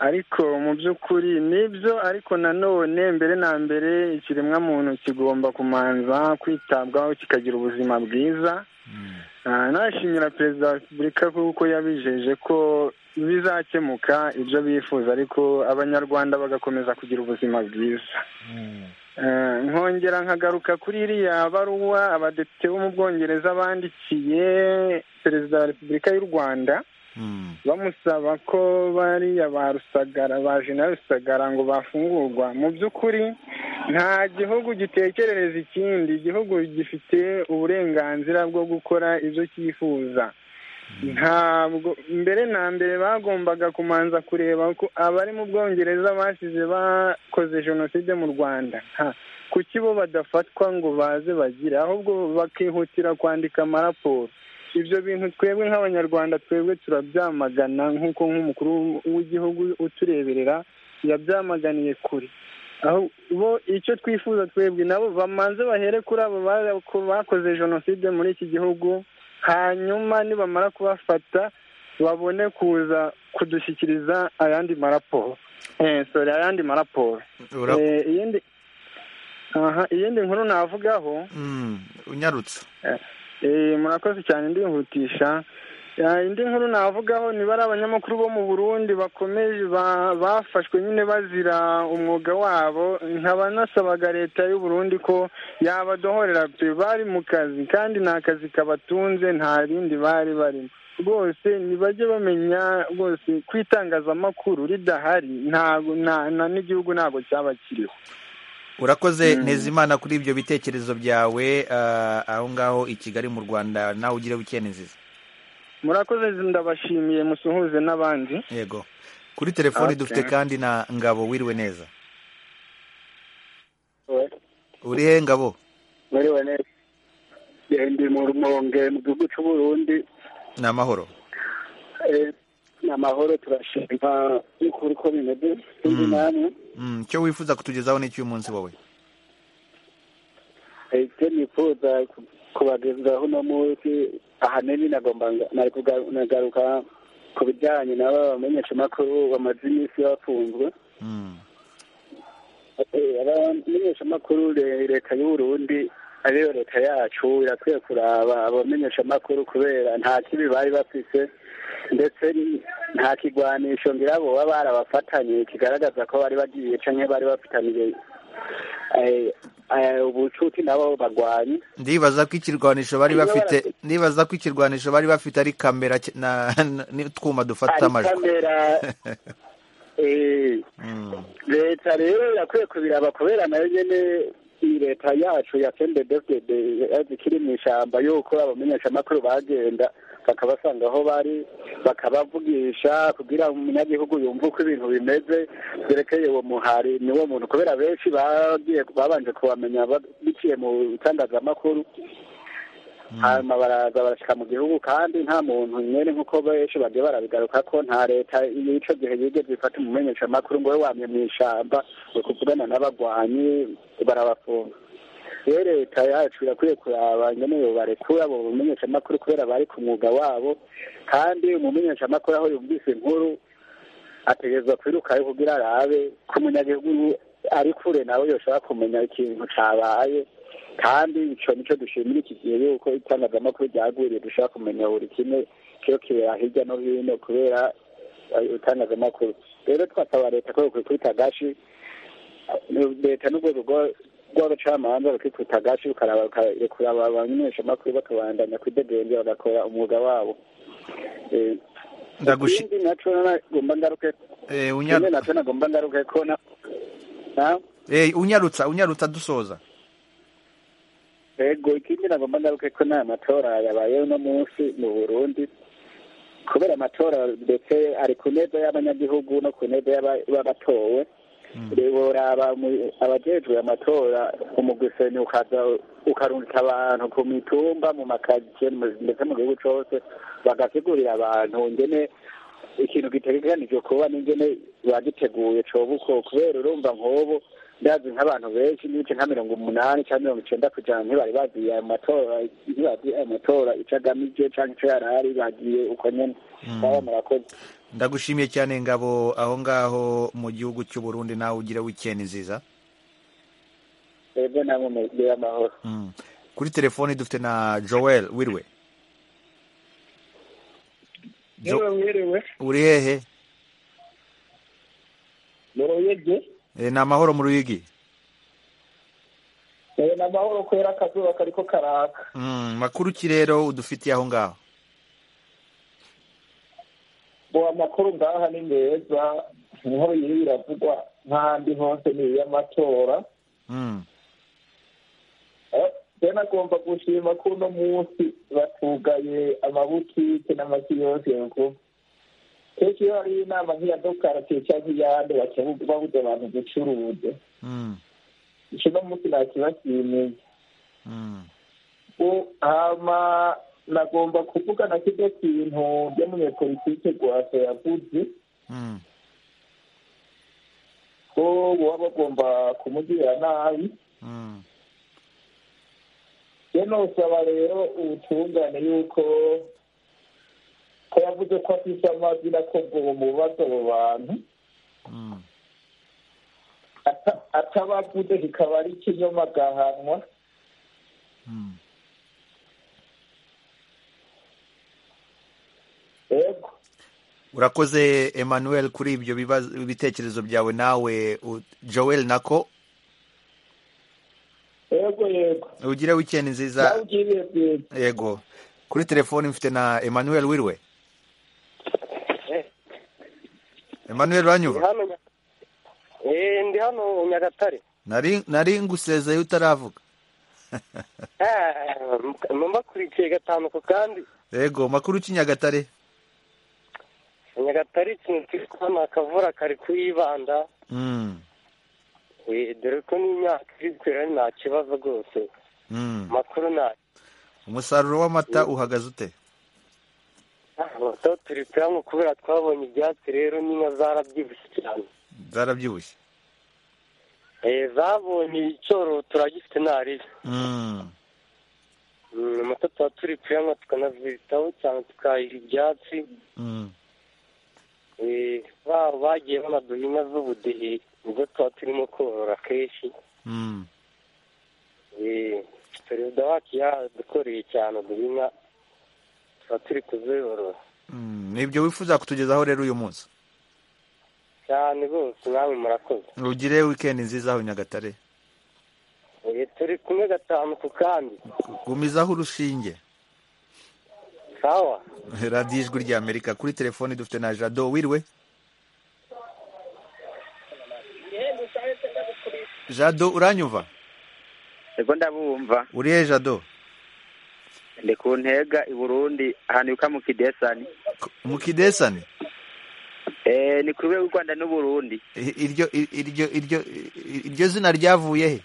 ariko mu by'ukuri nibyo ariko nanone mbere na mbere ikiremwamuntu kigomba kumanza kwitabwaho kikagira ubuzima bwiza Ah, nashimira perezida wa repubulika kuko yabijeje ko bizakemuka ibyo bifuza ariko abanyarwanda bagakomeza kugira ubuzima bwiza Eh, nkongera nkagaruka kuri iriya baruwa abadepite bo mu bwongereza bandikiye perezida wa repubulika y'u rwanda bamusaba ko bariya ba rusagara ba jena rusagara ngo bafungurwa mu by'ukuri nta gihugu gitekerereza ikindi igihugu gifite uburenganzira bwo gukora ibyo cyifuza ntabwo mbere na mbere bagombaga kumanza kureba ko abari mu bwongereza basize bakoze jenoside mu rwanda Nta- kuki bo badafatwa ngo baze bagire ahubwo bakihutira kwandika amaraporo ibyo bintu twebwe nk'abanyarwanda twebwe turabyamagana nk'uko nk'umukuru w'igihugu utureberera yabyamaganiye kure aho bo icyo twifuza twebwe nabo bamanze bahere kuri abo ba- ko bakoze jenoside muri iki gihugu hanyuma nibamara kubafata babone kuza kudushyikiriza ayandi maraporo eh, sorry ayandi maraporo Ura- Eh, iyindi aha iyindi nkuru navugaho unyarutse murakoze cyane ndihutisha Ya, indi nkuru navugaho niba ari abanyamakuru bo mu Burundi bakomeje ba- bafashwe nyine bazira umwuga wabo nkaba nasabaga leta y'u Burundi ko yabadohorera pe bari mu kazi kandi nta kazi kabatunze nta rindi bari barimo rwose ntibajye bamenya rwose ko itangazamakuru ridahari ntago nta- na n'igihugu ntabwo cyaba kiriho urakoze ntezimana kuri ibyo bitekerezo byawe ah, aho ngaho i kigali mu rwanda nawe ugire wikende nziza murakoze ndabashimiye musuhuze n'abandi yego kuri telefoni Okay. dufite kandi na ngabo wiriwe neza uri he ngabo bariwe neza ndi mu rumonge mu gihugu cy'uburundi ni amahoro Eh, ni amahoro turashima y'ukuri ko bimeze kandi namwe Mm, icyo wifuza kutugezaho ni icy'umunsi wowe eh, icyo nifuza ku- kubagezaho uno munsi ahanini nagomba nga- nari kuga- nagaruka ku bijyanye n'aba bamenyeshamakuru bamaze iminsi bafunzwe Eh, abamenyeshamakuru le- leta y'uburundi ariyo leta yacu irakwiye kuraba abamenyeshamakuru kubera nta kibi bari bafise ndetse n- nta kigwanisho ngira boba barabafatanye kigaragaza ko bari bagiye canke bari bafitaniye eh, eh, ubucuti nabo bagwanye ndibaza ko ikirwanisho bari Iyo bafite bara- ndibaza ko ikirwanisho bari bafite ari kamera ki- na- na- n'utwuma dufata ari amajwi kamera eh, Mm. leta rero irakwiye kubiraba kubera nayo nyene iyi leta yacu ya fndfdd ikiri mu ishamba yuko abamenyeshamakuru bagenda bakabasanga aho bari bakabavugisha kugira umunyagihugu yumve uko ibintu bimeze byerekeye uwo muhari ni wo muntu kubera benshi bagiye babanje kubamenya ba- biciye mu bitangazamakuru hanyuma baraza barashyika mu gihugu kandi nta muntu nyine nk'uko benshi bagiye barabigaruka ko nta leta y'icyo gihe yigeze ifata umumenyeshamakuru ngo we wamye mu ishyamba ngo kuvugana n'abagwanyi barabafunga rero leta yacu irakwiye kuraba nyine barekura abo bamenyeshamakuru kubera bari ku mwuga wabo kandi umumenyeshamakuru aho yumvise inkuru ategerezwa kwirukayo kugira arabe ko umunyagihugu ari kure nawe yoshobora kumenya ikintu cabaye kandi ico nico dushimira iki gihe yuko itangazamakuru ryagwiriye dushobora kumenya buri kimwe kiyo kibera hirya no hino kubera eh, itangazamakuru rero twasaba leta ko yokwikubita agashi eh, leta n'urwego rwa- rw'abacamanza rukikubita agashi rukaraba rukarekura aba bamenyeshamakuru bakabandanya kwidegembya bagakora umwuga wabo Eh, Ndagushi- ikindi naco nagomba ngaruke Eh, unyaru- nyine nacyo nagomba ngaruke ko na na- Eh, unyarutsa unyarutsa dusoza ego ikindi nagomba ngaruke ko nta matora yabaye uno munsi mu burundi kubera amatora ndetse ari ku neza y'abanyagihugu no ku neza y'aba- y'abatowe boraba mu- abajejwe amatora umuguseni ukaza ukarungika abantu ku mitumba mu makaje ndetse mu gihugu cose bagasigurira abantu ngene ikintu gitegekanijwe kuba n'ingene bagiteguye coba uko kubera urumva nk'ubu ndazi nk'abantu benshi n'ibice nka mirongo umunani cyangwa mirongo icenda kujana ntibari bazi ayo matora ntibazi ayo matora ico agamije canke ico yarari bagiye uko nyene baba murakoze ndagushimiye cyane ngabo aho ngaho mu gihugu cy'u Burundi nawe ugire weekend nziza twebwe namwe mugire amahoro Mm. kuri telefoni dufite na Joel wiriwe Jo- yewe mwiriwe uri hehe muruyege Eh, ni amahoro mu ruyigi yewe ni amahoro kubera akazuba kariko karaka Mm, makuru ki rero udufitiye aho ngaho bo amakuru ngaha ni meza inkuru yiri iravugwa nk'ahandi hose ni iy'amatora Mm. Eh, rero nagomba gushima ko uno munsi batugaye amabutike n'amakiyosike kuko kenshi iyo hari inama nk'iya dokaratiye cyangwa iy'ahandi bakebu- babuza abantu gucuruza Mm. ico uno munsi nakibashimiye Mm. ubu hama nagomba kuvuga na kiryo kintu ry'umunyepolitike rwasa yavuze Mm. ko baba bagomba kumugirira nabi Mm. rero nosaba rero ubutungane yuko ko yavuze ko afise amazina akorwa mu bibazo abo bantu Mm. Ata- atabavuze kikaba ari ikinyoma agahanwa yego urakoze emmanuel kuri ibyo bibazo- ibitekerezo byawe nawe u- joel nako yego yego ugire wikendi nziza nawugiriye bwiza yego kuri telefoni mfite na emmanuel wiriwe emmanuel uranyumva hano eh ndi hano nyagatare nari nari ngusezeye utaravuga Eh, numva kurikiye gatanu ku kandi yego makuru ki nyagatare nyagatare ikintu kiri kubona akavura kari kuyibanda Mm, Eh, dore ko n'imyaka iri kwera nta kibazo rwose mm. makuru nta umusaruro w'amata uhagaze ute abatoto turi kuyanywa kubera twabonye ibyatsi rero n'inka zarabyibushye cyane zarabyibushye Eh, zabonye icyororo turagifite ntarira Mm. Mm, amata tuba turi kuyanywa tukanazitaho cyane tukahira ibyatsi Mm. Eh, babo bagiye banaduha inka z'ubudehe ubwo tuba turimo korora kenshi Mm. Eh, perezida wacu yadukoreye cyane duha inka tuba turi kuziyorora Mm, ni ibyo wifuza kutugezaho rero uyu munsi cyane rwose namwe murakoze ugire wikendi nziza aho nyagatare Eh, turi kumwe gatanu ku kandi gumizaho urushinge sawa radiyo ijwi rya amerika kuri telefoni dufite na jado wiriwe jado uranyumva ego ndabumva urihe jado ndi ku ntega i burundi ahantu yuka mu kidesani mukidesani Eh, ni ku rwego rw'u rwanda n'u burundi I- iryo iryo iryo iryo zina ryavuye he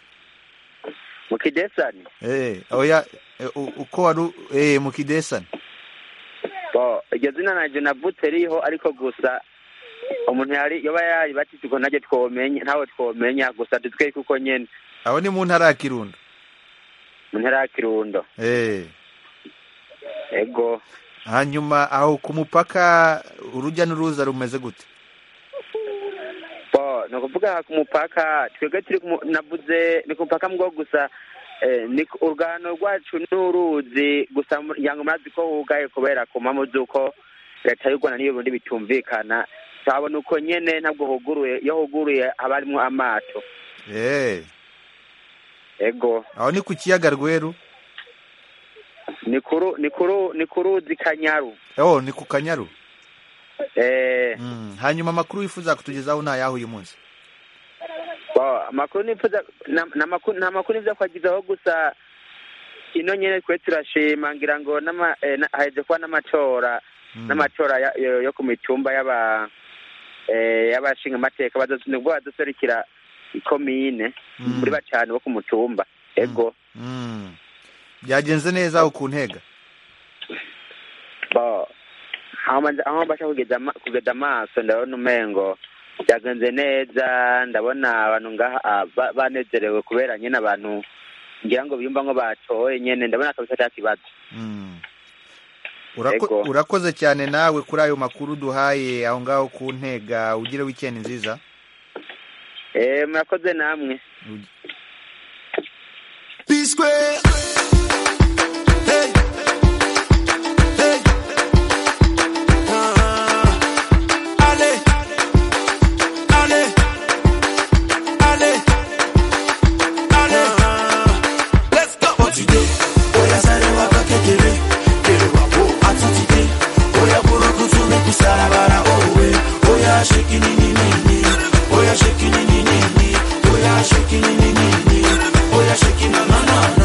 mu kidesani Eh, oya eh, u- uko wari u- eh, mukidesani Bo, iryo zina naryo navutse riho ariko gusa umuntu yari yoba yari batitse ubwo naryo twomenya ntawe twomenya gusa dutwereke uko nyene aho ni mu ntara ya kirundo mu ntara ya kirundo Eh, ego hanyuma aho ku mupaka urujya n'uruza rumeze gute bo ni ukuvuga ku mupaka twebwe turi ku mu- navuze ni ku mupaka mwo gusa eh, ni ku- urugano rwacu ni uruzi gusa mu- yango murazi ko hugaye kubera ku mpamvu z'uko leta y'u rwanda n'iyo burundi bitumvikana tuhabona uko nyene ntabwo huguruye iyo huguruye haba harimwo amato Eh, ego aho ni ku kiyaga rweru ni kuru ni kuru ni ku ruzi kanyaru oh ni ku kanyaru eh, Mm, hanyuma amakuru wifuza kutugezaho ni ayaho uyu munsi Bo, amakuru nifuza na- na makuru- nta makuru nifuza kwagizaho gusa ino nyene twe turashima ngira ngo n'ama- eh, na- haheze kuba n'amatora n'amatora ya- yo yo ku mitumba y'aba eh, y'abashinga amateka bazosu- nibwo bazoserukira ikomine muri bacane bo ku mutumba ego Mm. byagenze neza aho ku ntega Bo, aho mbanza- aho mbasha kugeza ama- kugeza amaso ndabona umengo byagenze neza ndabona abantu ngaha ah, ba- banezerewe kubera nyine abantu ngira ngo biyumva ngo batoye nyene ndabona kabisa ata kibazo Mm. Urako- Yego. urakoze cyane nawe kuri ayo makuru duhaye aho ngaho ku ntega ugire wikendi nziza Eh, murakoze namwe B square. Hey. Hey. Uh-huh. Allez. Allez. Allez. Allez. Uh-huh. Let's go. What you do? Oya sare waka kekele. Kele wapo atutike. Oya buru kutu meku sarabara owe. Oya shake ni ni ni ni. Oya shake ni ni ni ni. Oya shake ni ni ni ni. Oya shake na na na na.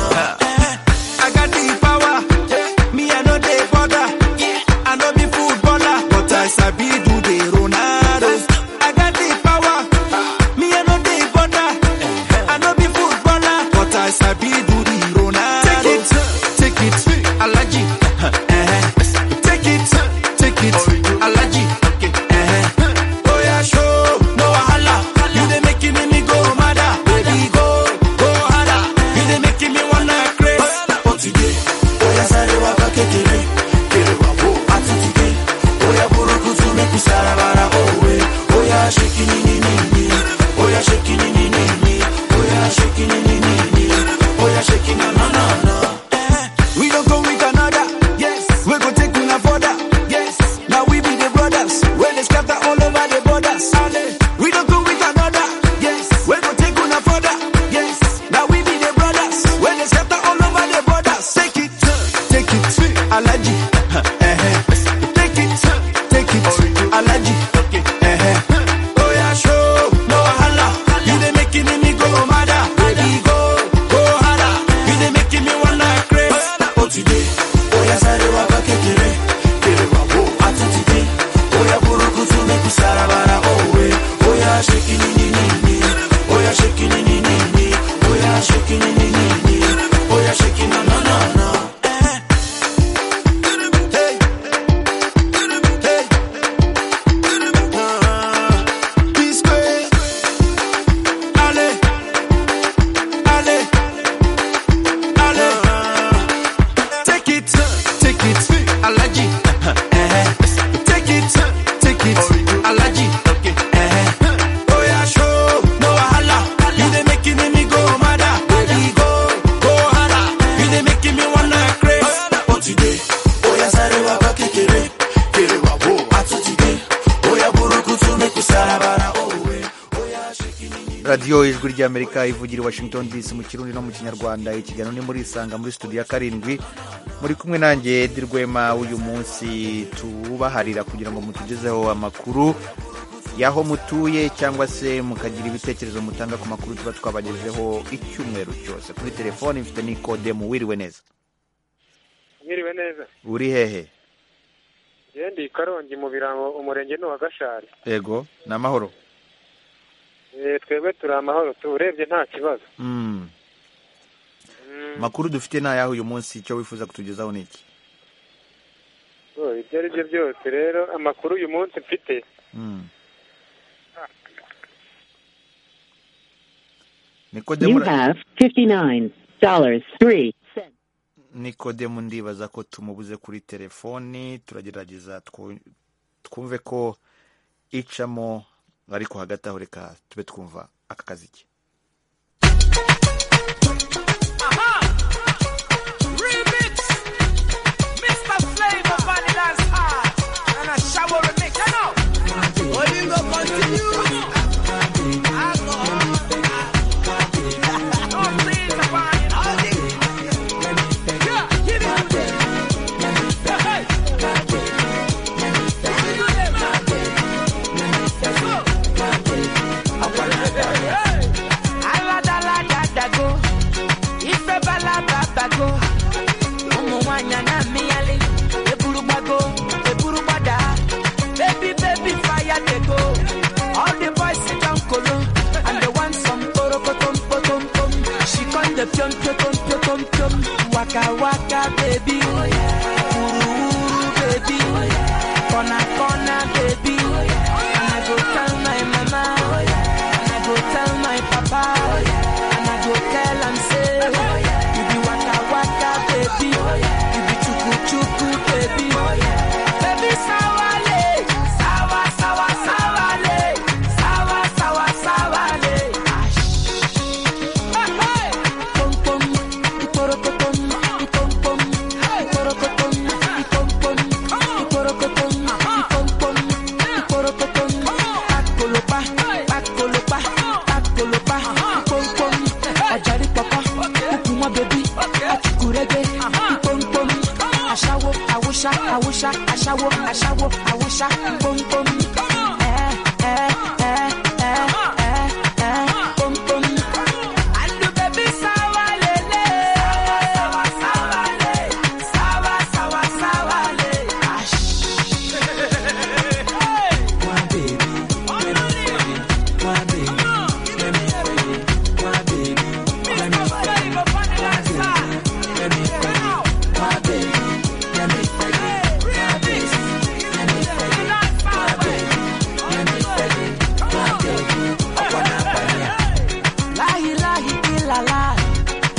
radiyo ijwi ry'amerika ivugira i washington dc mu kirundi no mu kinyarwanda ikiganiro ni muri isanga muri studio ya karindwi muri kumwe nanjye edi rwema uyu munsi tubaharira kugira ngo mutugezeho amakuru y'aho mutuye cyangwa se mukagira ibitekerezo mutanga ku makuru tuba twabagejejeho icyumweru cyose kuri telefoni mfite n'ikode mu wiriwe neza mwiriwe neza uri hehe yendi karongi mu birango umurenge ni uwa gashari ego ni amahoro Eh, twebwe turi amahoro tuwurebye nta kibazo Mm. makuru dufite ni ayaho uyu munsi icyo wifuza kutugezaho ni iki Oh, ibyo ari byo byose rero amakuru uyu munsi mfite Mm. You nikodemu have $59.03. nikodemu ndibaza ko tumubuze kuri telefoni turagerageza twu- twumve ko icamo ariko hagati aho reka tube twumva aka kazi ke Remix, Mr. Flavor Vanilla's heart, and a shower remix. You know, Olingo continue. Alcohol. Oh, please, the wine, all this. Yeah, give it to them. Yeah, hey. Give it to them, man. Let's go. Hey. Aladaladago. Ife balababago ụmụ nwanyị a na-amịghalị eburugbago eburugbada baby baby fire dey go all the boys sit down kolo and they want some porokotom potom pom she come dey piom piotom piotom piom waka waka baby wuru baby kona kona baby and i go tell my mama and i go tell my papa and i go tell am say you be waka waka baby you be chuku chuku baby baby sawale sawa sawa sawale sawa sawa sawale Hey, hey. Pom pom iporokotom ipom pom iporokotom ipom pom iporokotom ipom pom iporokotom pakolopa pakolopa pakolopa ipom pom ajari papa ukunwa baby atukurege ipom pom aṣawo awusa awusa aṣawo aṣawo awusa ipom pom. Eh, eh, eh, eh, eh, eh, pom pom. Andu baby sawa lele. Sawa, sawa, le. Sawa, sawa, sawa, le. Ash. Hey. Lahi lahi ilala,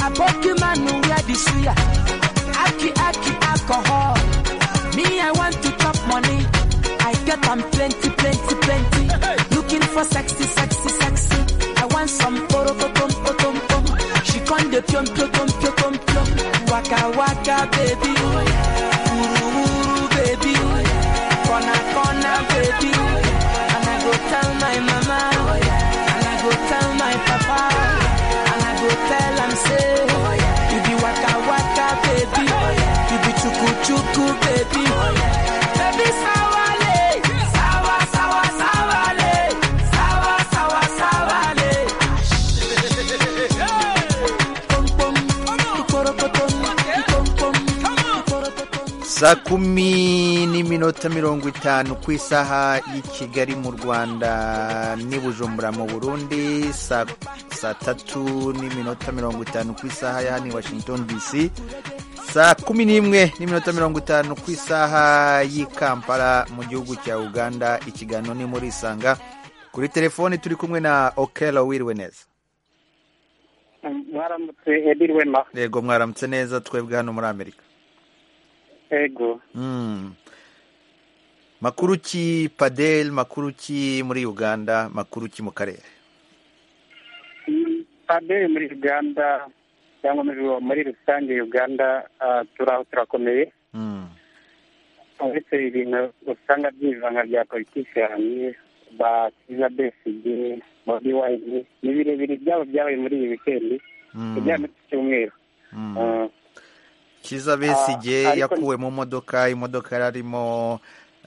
aboki manu where the suya. Aki aki alcohol. Me I want to chop money. I get am plenty plenty plenty. Looking for sexy sexy sexy. I want some poro potom potom pom. She con de pion pion pion pion pion pion. Waka waka baby. Uru uru baby. Kona kona baby. And I go tell my mama. And I go tell my papa. And I go tell am say, you be waka waka baby. You be chuku chuku baby. Baby sawale, sawa sawa sawale, sawa sawa sawale. Pom pom, ikorokotom, ipom pom, ikorokotom. saa kumi n'iminota mirongo itanu ku isaha y'i kigali mu rwanda n'i bujumbura mu burundi saa saa tatu n'iminota mirongo itanu ku isaha ya hano i washington dc saa kumi n'imwe n'iminota mirongo itanu ku isaha y'i kampala mu gihugu cya uganda ikiganiro ni muri isanga kuri telefoni turi kumwe na okelo wiriwe neza mwaramutse ediri wema yego mwaramutse neza twebwe hano muri amerika ego Mm. makuru ki padel makuru ki muri uganda makuru ki mu karere paderi muri uganda cyangwa muri muri rusange uganda ah, turaho turakomeye uretse ibintu usanga by'ibivanga bya politiki hanze ba kiza besigye bobi wayini ni birebire byabo byabaye muri iyi wikendi kugira ngo cyumweru kiza besigye yakuwe mu modoka imodoka yari arimo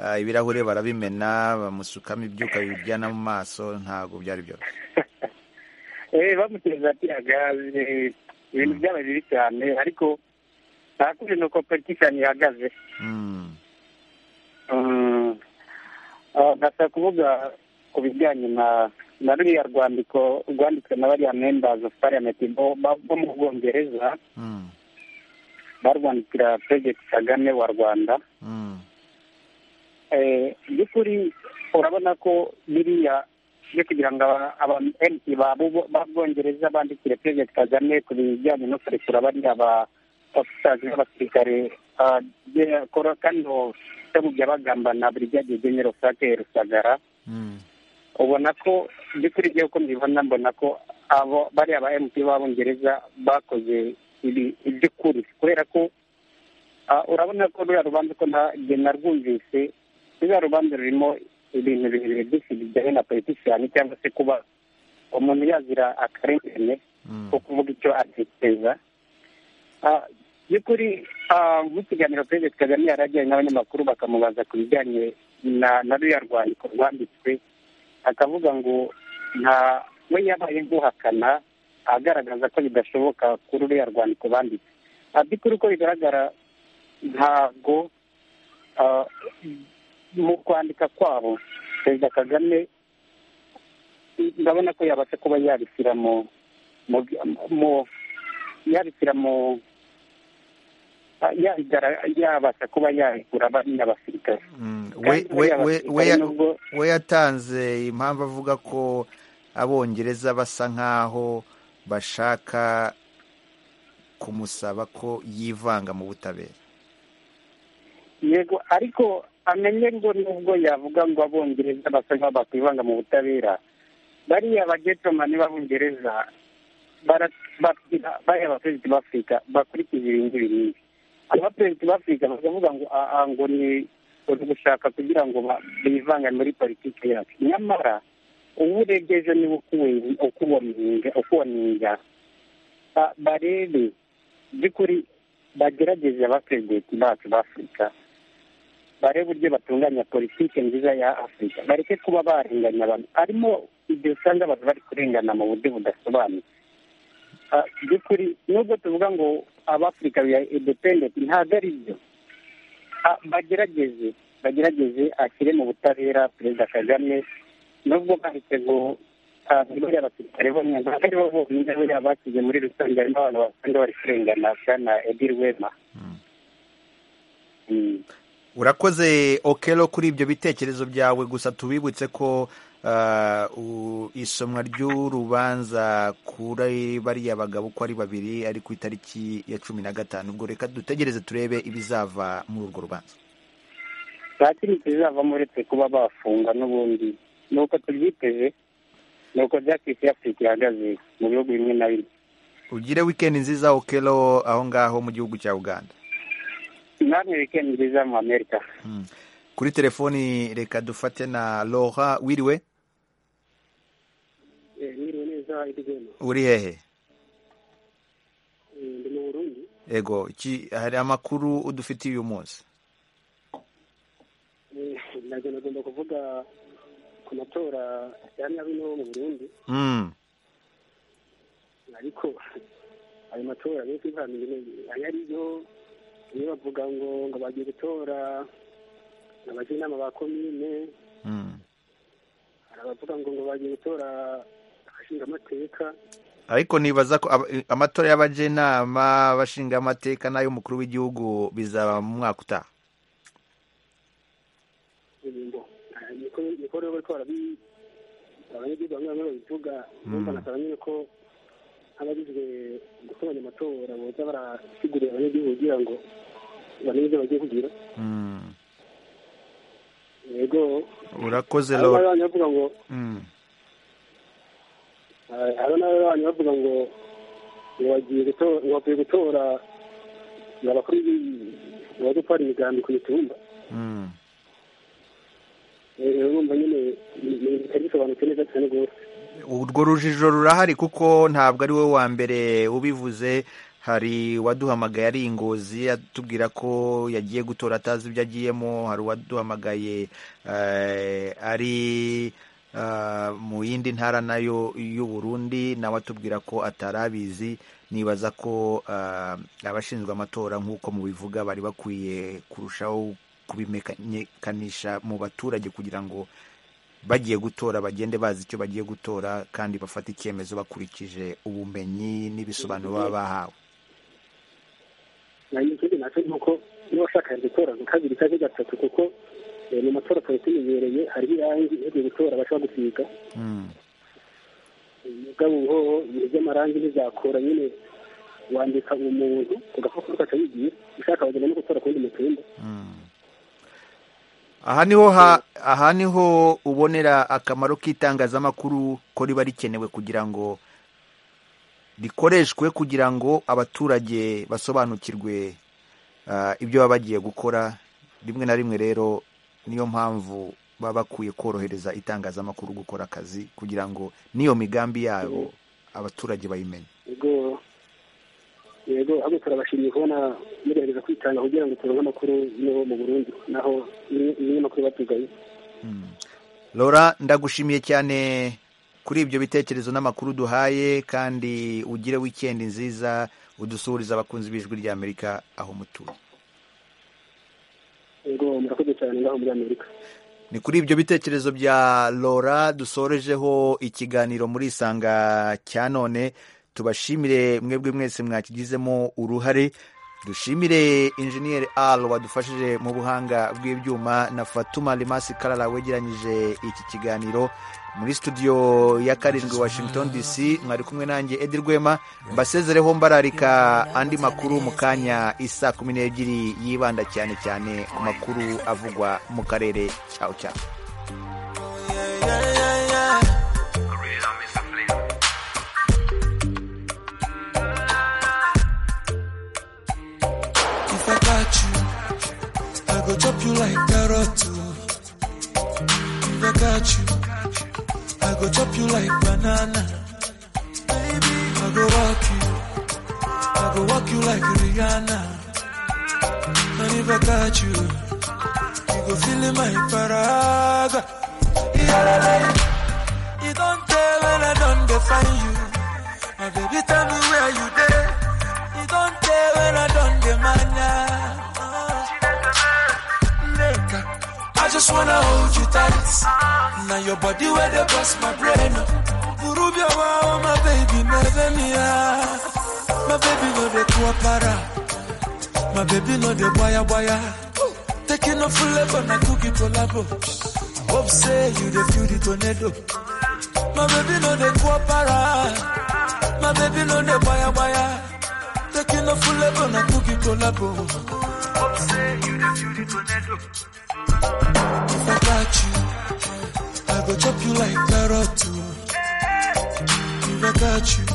ah, ibirahure barabimena bamusukamo ibyuka biryana mu maso ntabwo byari byoroshye eh bamuteza ati agaze ibintu byabaye bibi cyane ariko ntakuze nuko politikani ihagaze Mm. Mm. Ah, ndashaka kuvuga ku bijyanye na na ruriya rwandiko rwanditswe na bariya members of parliament bo ba- bo mu bwongereza Mm. barwandikira perezida kagame wa rwanda Mm. Eh, by'ukuri urabona ko biriya byo kugira ngo aba- aba MP ba Bubo- ba bwongereza bandikire perezida kagame ku bijyanye no kurekura bariya ba officers b'abasirikare ah, de- koro- kano byabugya bagambana brigade general frank rusagara ubona ko by'ukuri igihe uko mbibona mbona ko abo bariya ba mp b'abongereza bakoze ibi iby'ukuri kubera ko ah, urabona ko ruriya rubanza ko nta jye narwumvise ruriya rubanza rurimo ibintu birebire byinshi bijyanye na politician cyangwa se kuba umuntu yazira akarengane ko kuvuga icyo atekereza Ah, by'ukuri ah, mu kiganiro perezida kagame yari ajyanye n'abanyamakuru bakamubaza ku bijyanye na na ruriya rwandiko rwanditswe akavuga ngo nta we yabaye nk'uhakana agaragaza ko bidashoboka kuri ruriya rwandiko banditse Ah, by'ukuri uko bigaragara ntabwo ah, mu kwandika kwabo perezida kagame ndabona ko yabasha kuba yabishyira mu mu- mu- yabishyira mu ah, yabigara- yabasha kuba yabigura bari n'abasirikare we Kandi we bariya we basirikare we ya- nubwo- we yatanze impamvu avuga ko abongereza basa nk'aho bashaka kumusaba ko yivanga mu butabera yego ariko amenye ngo nubwo yavuga ngo abongereza basa nkaho bakwivanga mu butabera bariya bagetomani b'abongereza barababwira bariya abaperezida b'afurika bakurikiza ibi ngibi n'ibi abaperezida b'afurika bakavuga ngo aha ngo ni uri gushaka kugira ngo ba- bivange muri politiki yacu nyamara ubu urebye ejo niba ukuwe- ukuwaminga ukuwaminga ba- barebe by'ukuri bagerageze abaperezida bacu b'afurika barebe uburyo batunganya politiki nziza ya afurika bareke kuba barenganya abantu harimo igihe usanga abantu bari kurengana mu buryo budasobanutse Ah, by'ukuri nubwo tuvuga ngo abafurika biya independent ntabwo ari byo Ah, bagerageze bagerageze ashyire mu butabera perezida kagame nubwo bahise ngo ah, ni bariya basirikare bo ntabwo ari bo bonyine bariya bashyize muri rusange harimo abantu basanga bari kurengana bwana edil wema urakoze okero kuri ibyo bitekerezo byawe gusa tubibutse ko ah, u- isomwa ry'urubanza kuri bariya bagabo uko ari babiri ari ku itariki ya cumi na gatanu ubwo reka dutegereze turebe ibizava muri urwo rubanza nta kintu kizavamo uretse kuba bafunga n'ubundi ni uko tubyiteze ni uko byakisi y'afurika ihagaze mu bihugu bimwe na bimwe ugire wikendi nziza okero aho ngaho mu gihugu cya uganda namwe wikendi nziza mu amerika kuri telefoni reka dufate na Laura wiriwe mwiriwe neza idigema uri hehe ndi mu burundi ego iki hari amakuru udufitiye uyu munsi Eh, nabyo nagomba kuvuga ku matora ya nyabino mu burundi Mm, ariko ayo matora benshi ntibamenye ayo ariyo niyo bavuga ngo ngo bagiye gutora abajyanama ba komine mm. hari abavuga ngo ngo bagiye gutora abashingamateka ariko nibaza ko aba- amatora y'abajenama bashinga amateka n'ay'umukuru w'igihugu bizaba mu mwaka utaha ingingo niko niko rero bariko barabi abanyagihugu bamwe bamwe babivuga numva nasaba nyine ko abagizwe gutoranya amatora boza barasigurira abanyagihugu kugira ngo bamenye ibyo bagiye kugira Mm. yego urakoze hari n'abandi Laura bana bavuga ngo Mm, eh, hari n'abandi bavuga ngo ngo bagiye gutora ngo bagiye gutora ngo abakuru b'i- ngo bajye gutwara imigambi ku mitumba mm. urumva nyine ni ibintu bitari bisobanutse neza cyane rwose urwo rujijo rurahari kuko ntabwo ari wowe wa mbere ubivuze hari uwaduhamagaye ari ingozi atubwira ko yagiye gutora atazi ibyo agiyemo hari uwaduhamagaye eh, ari ah, mu yindi ntara nayo y'u Burundi nawe atubwira ko atarabizi nibaza ko ah, abashinzwe amatora nk'uko mubivuga bari bakwiye kurushaho kubimekanisha mu baturage kugira ngo bagiye gutora bagende bazi icyo bagiye gutora kandi bafate icyemezo bakurikije ubumenyi n'ibisobanuro baba bahawe nayo ikindi nacyo ni uko n'uwashaka gutora mu kabiri cyangwa gatatu kuko eh, mu matora twari tumenyereye hariho irangi iyo ugiye gutora bashobora gusiga mugabo ubuhoho ibintu by'amarangi ntizakora nyine wandika umuntu ugapapuro ugaca wigira ushaka wagenda no gutora ku wundi mutumba aha niho ha- aha niho ubonera akamaro k'itangazamakuru ko riba rikenewe kugira ngo rikoreshwe kugira ngo abaturage basobanukirwe ah, ibyo baba bagiye gukora rimwe na rimwe rero niyo mpamvu baba bakwiye korohereza itangazamakuru gukora akazi kugira ngo n'iyo migambi yabo abaturage bayimenye yego yego ahubwo turabashimiye kubona mugerageza kwitanga kugira ngo turonke amakuru yo mu burundi naho ibinyamakuru batugaye Laura ndagushimiye cyane kuri ibyo bitekerezo n'amakuru duhaye kandi ugire weekend nziza udusuhurize abakunzi b'ijwi ry'Amerika aho mutuye yego murakoze cyane ngaho muri amerika ni kuri ibyo bitekerezo bya Laura dusorejeho ikiganiro muri isanga cya none tubashimire mwebwe mwese mwakigizemo uruhare dushimire injeniyeri al wadufashije mu buhanga bw'ibyuma na fatuma rimasi karara wegeranyije iki kiganiro muri studio ya karindwi washington dc mwari kumwe nanjye edi rwema mbasezereho mbararika andi makuru mu kanya isa kumi n'ebyiri yibanda cyane cyane ku makuru avugwa mu karere cyawe cyawe If I got you, I go chop you like carrot. oh. If I got you, I go chop you like banana. Baby, I go rock you, I go walk you like Rihanna. And if I got you, you go feel in my paraga. Yeah, you don't tell when I don't define you. My baby, tell me where you there. You don't tell when I don't demand Nigga, I just wanna hold you tight. Now your body where they bust my brain. Urubia wow, my baby, never me ah. My baby no the para. My baby no the boya boya. Taking off level na cookie collabo. Hope say you the feel the tornado. My baby no the para. My baby no the boya boya. Taking a full level na cookie collabo. Hope say you the beauty tornado. If I got you, I go chop you like carrot. oh. If I got you,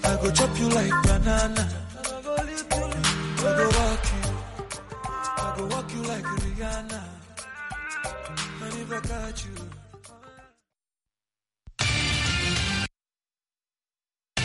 I go chop you like banana. I go walk you, I go walk you like Rihanna. And if I got you,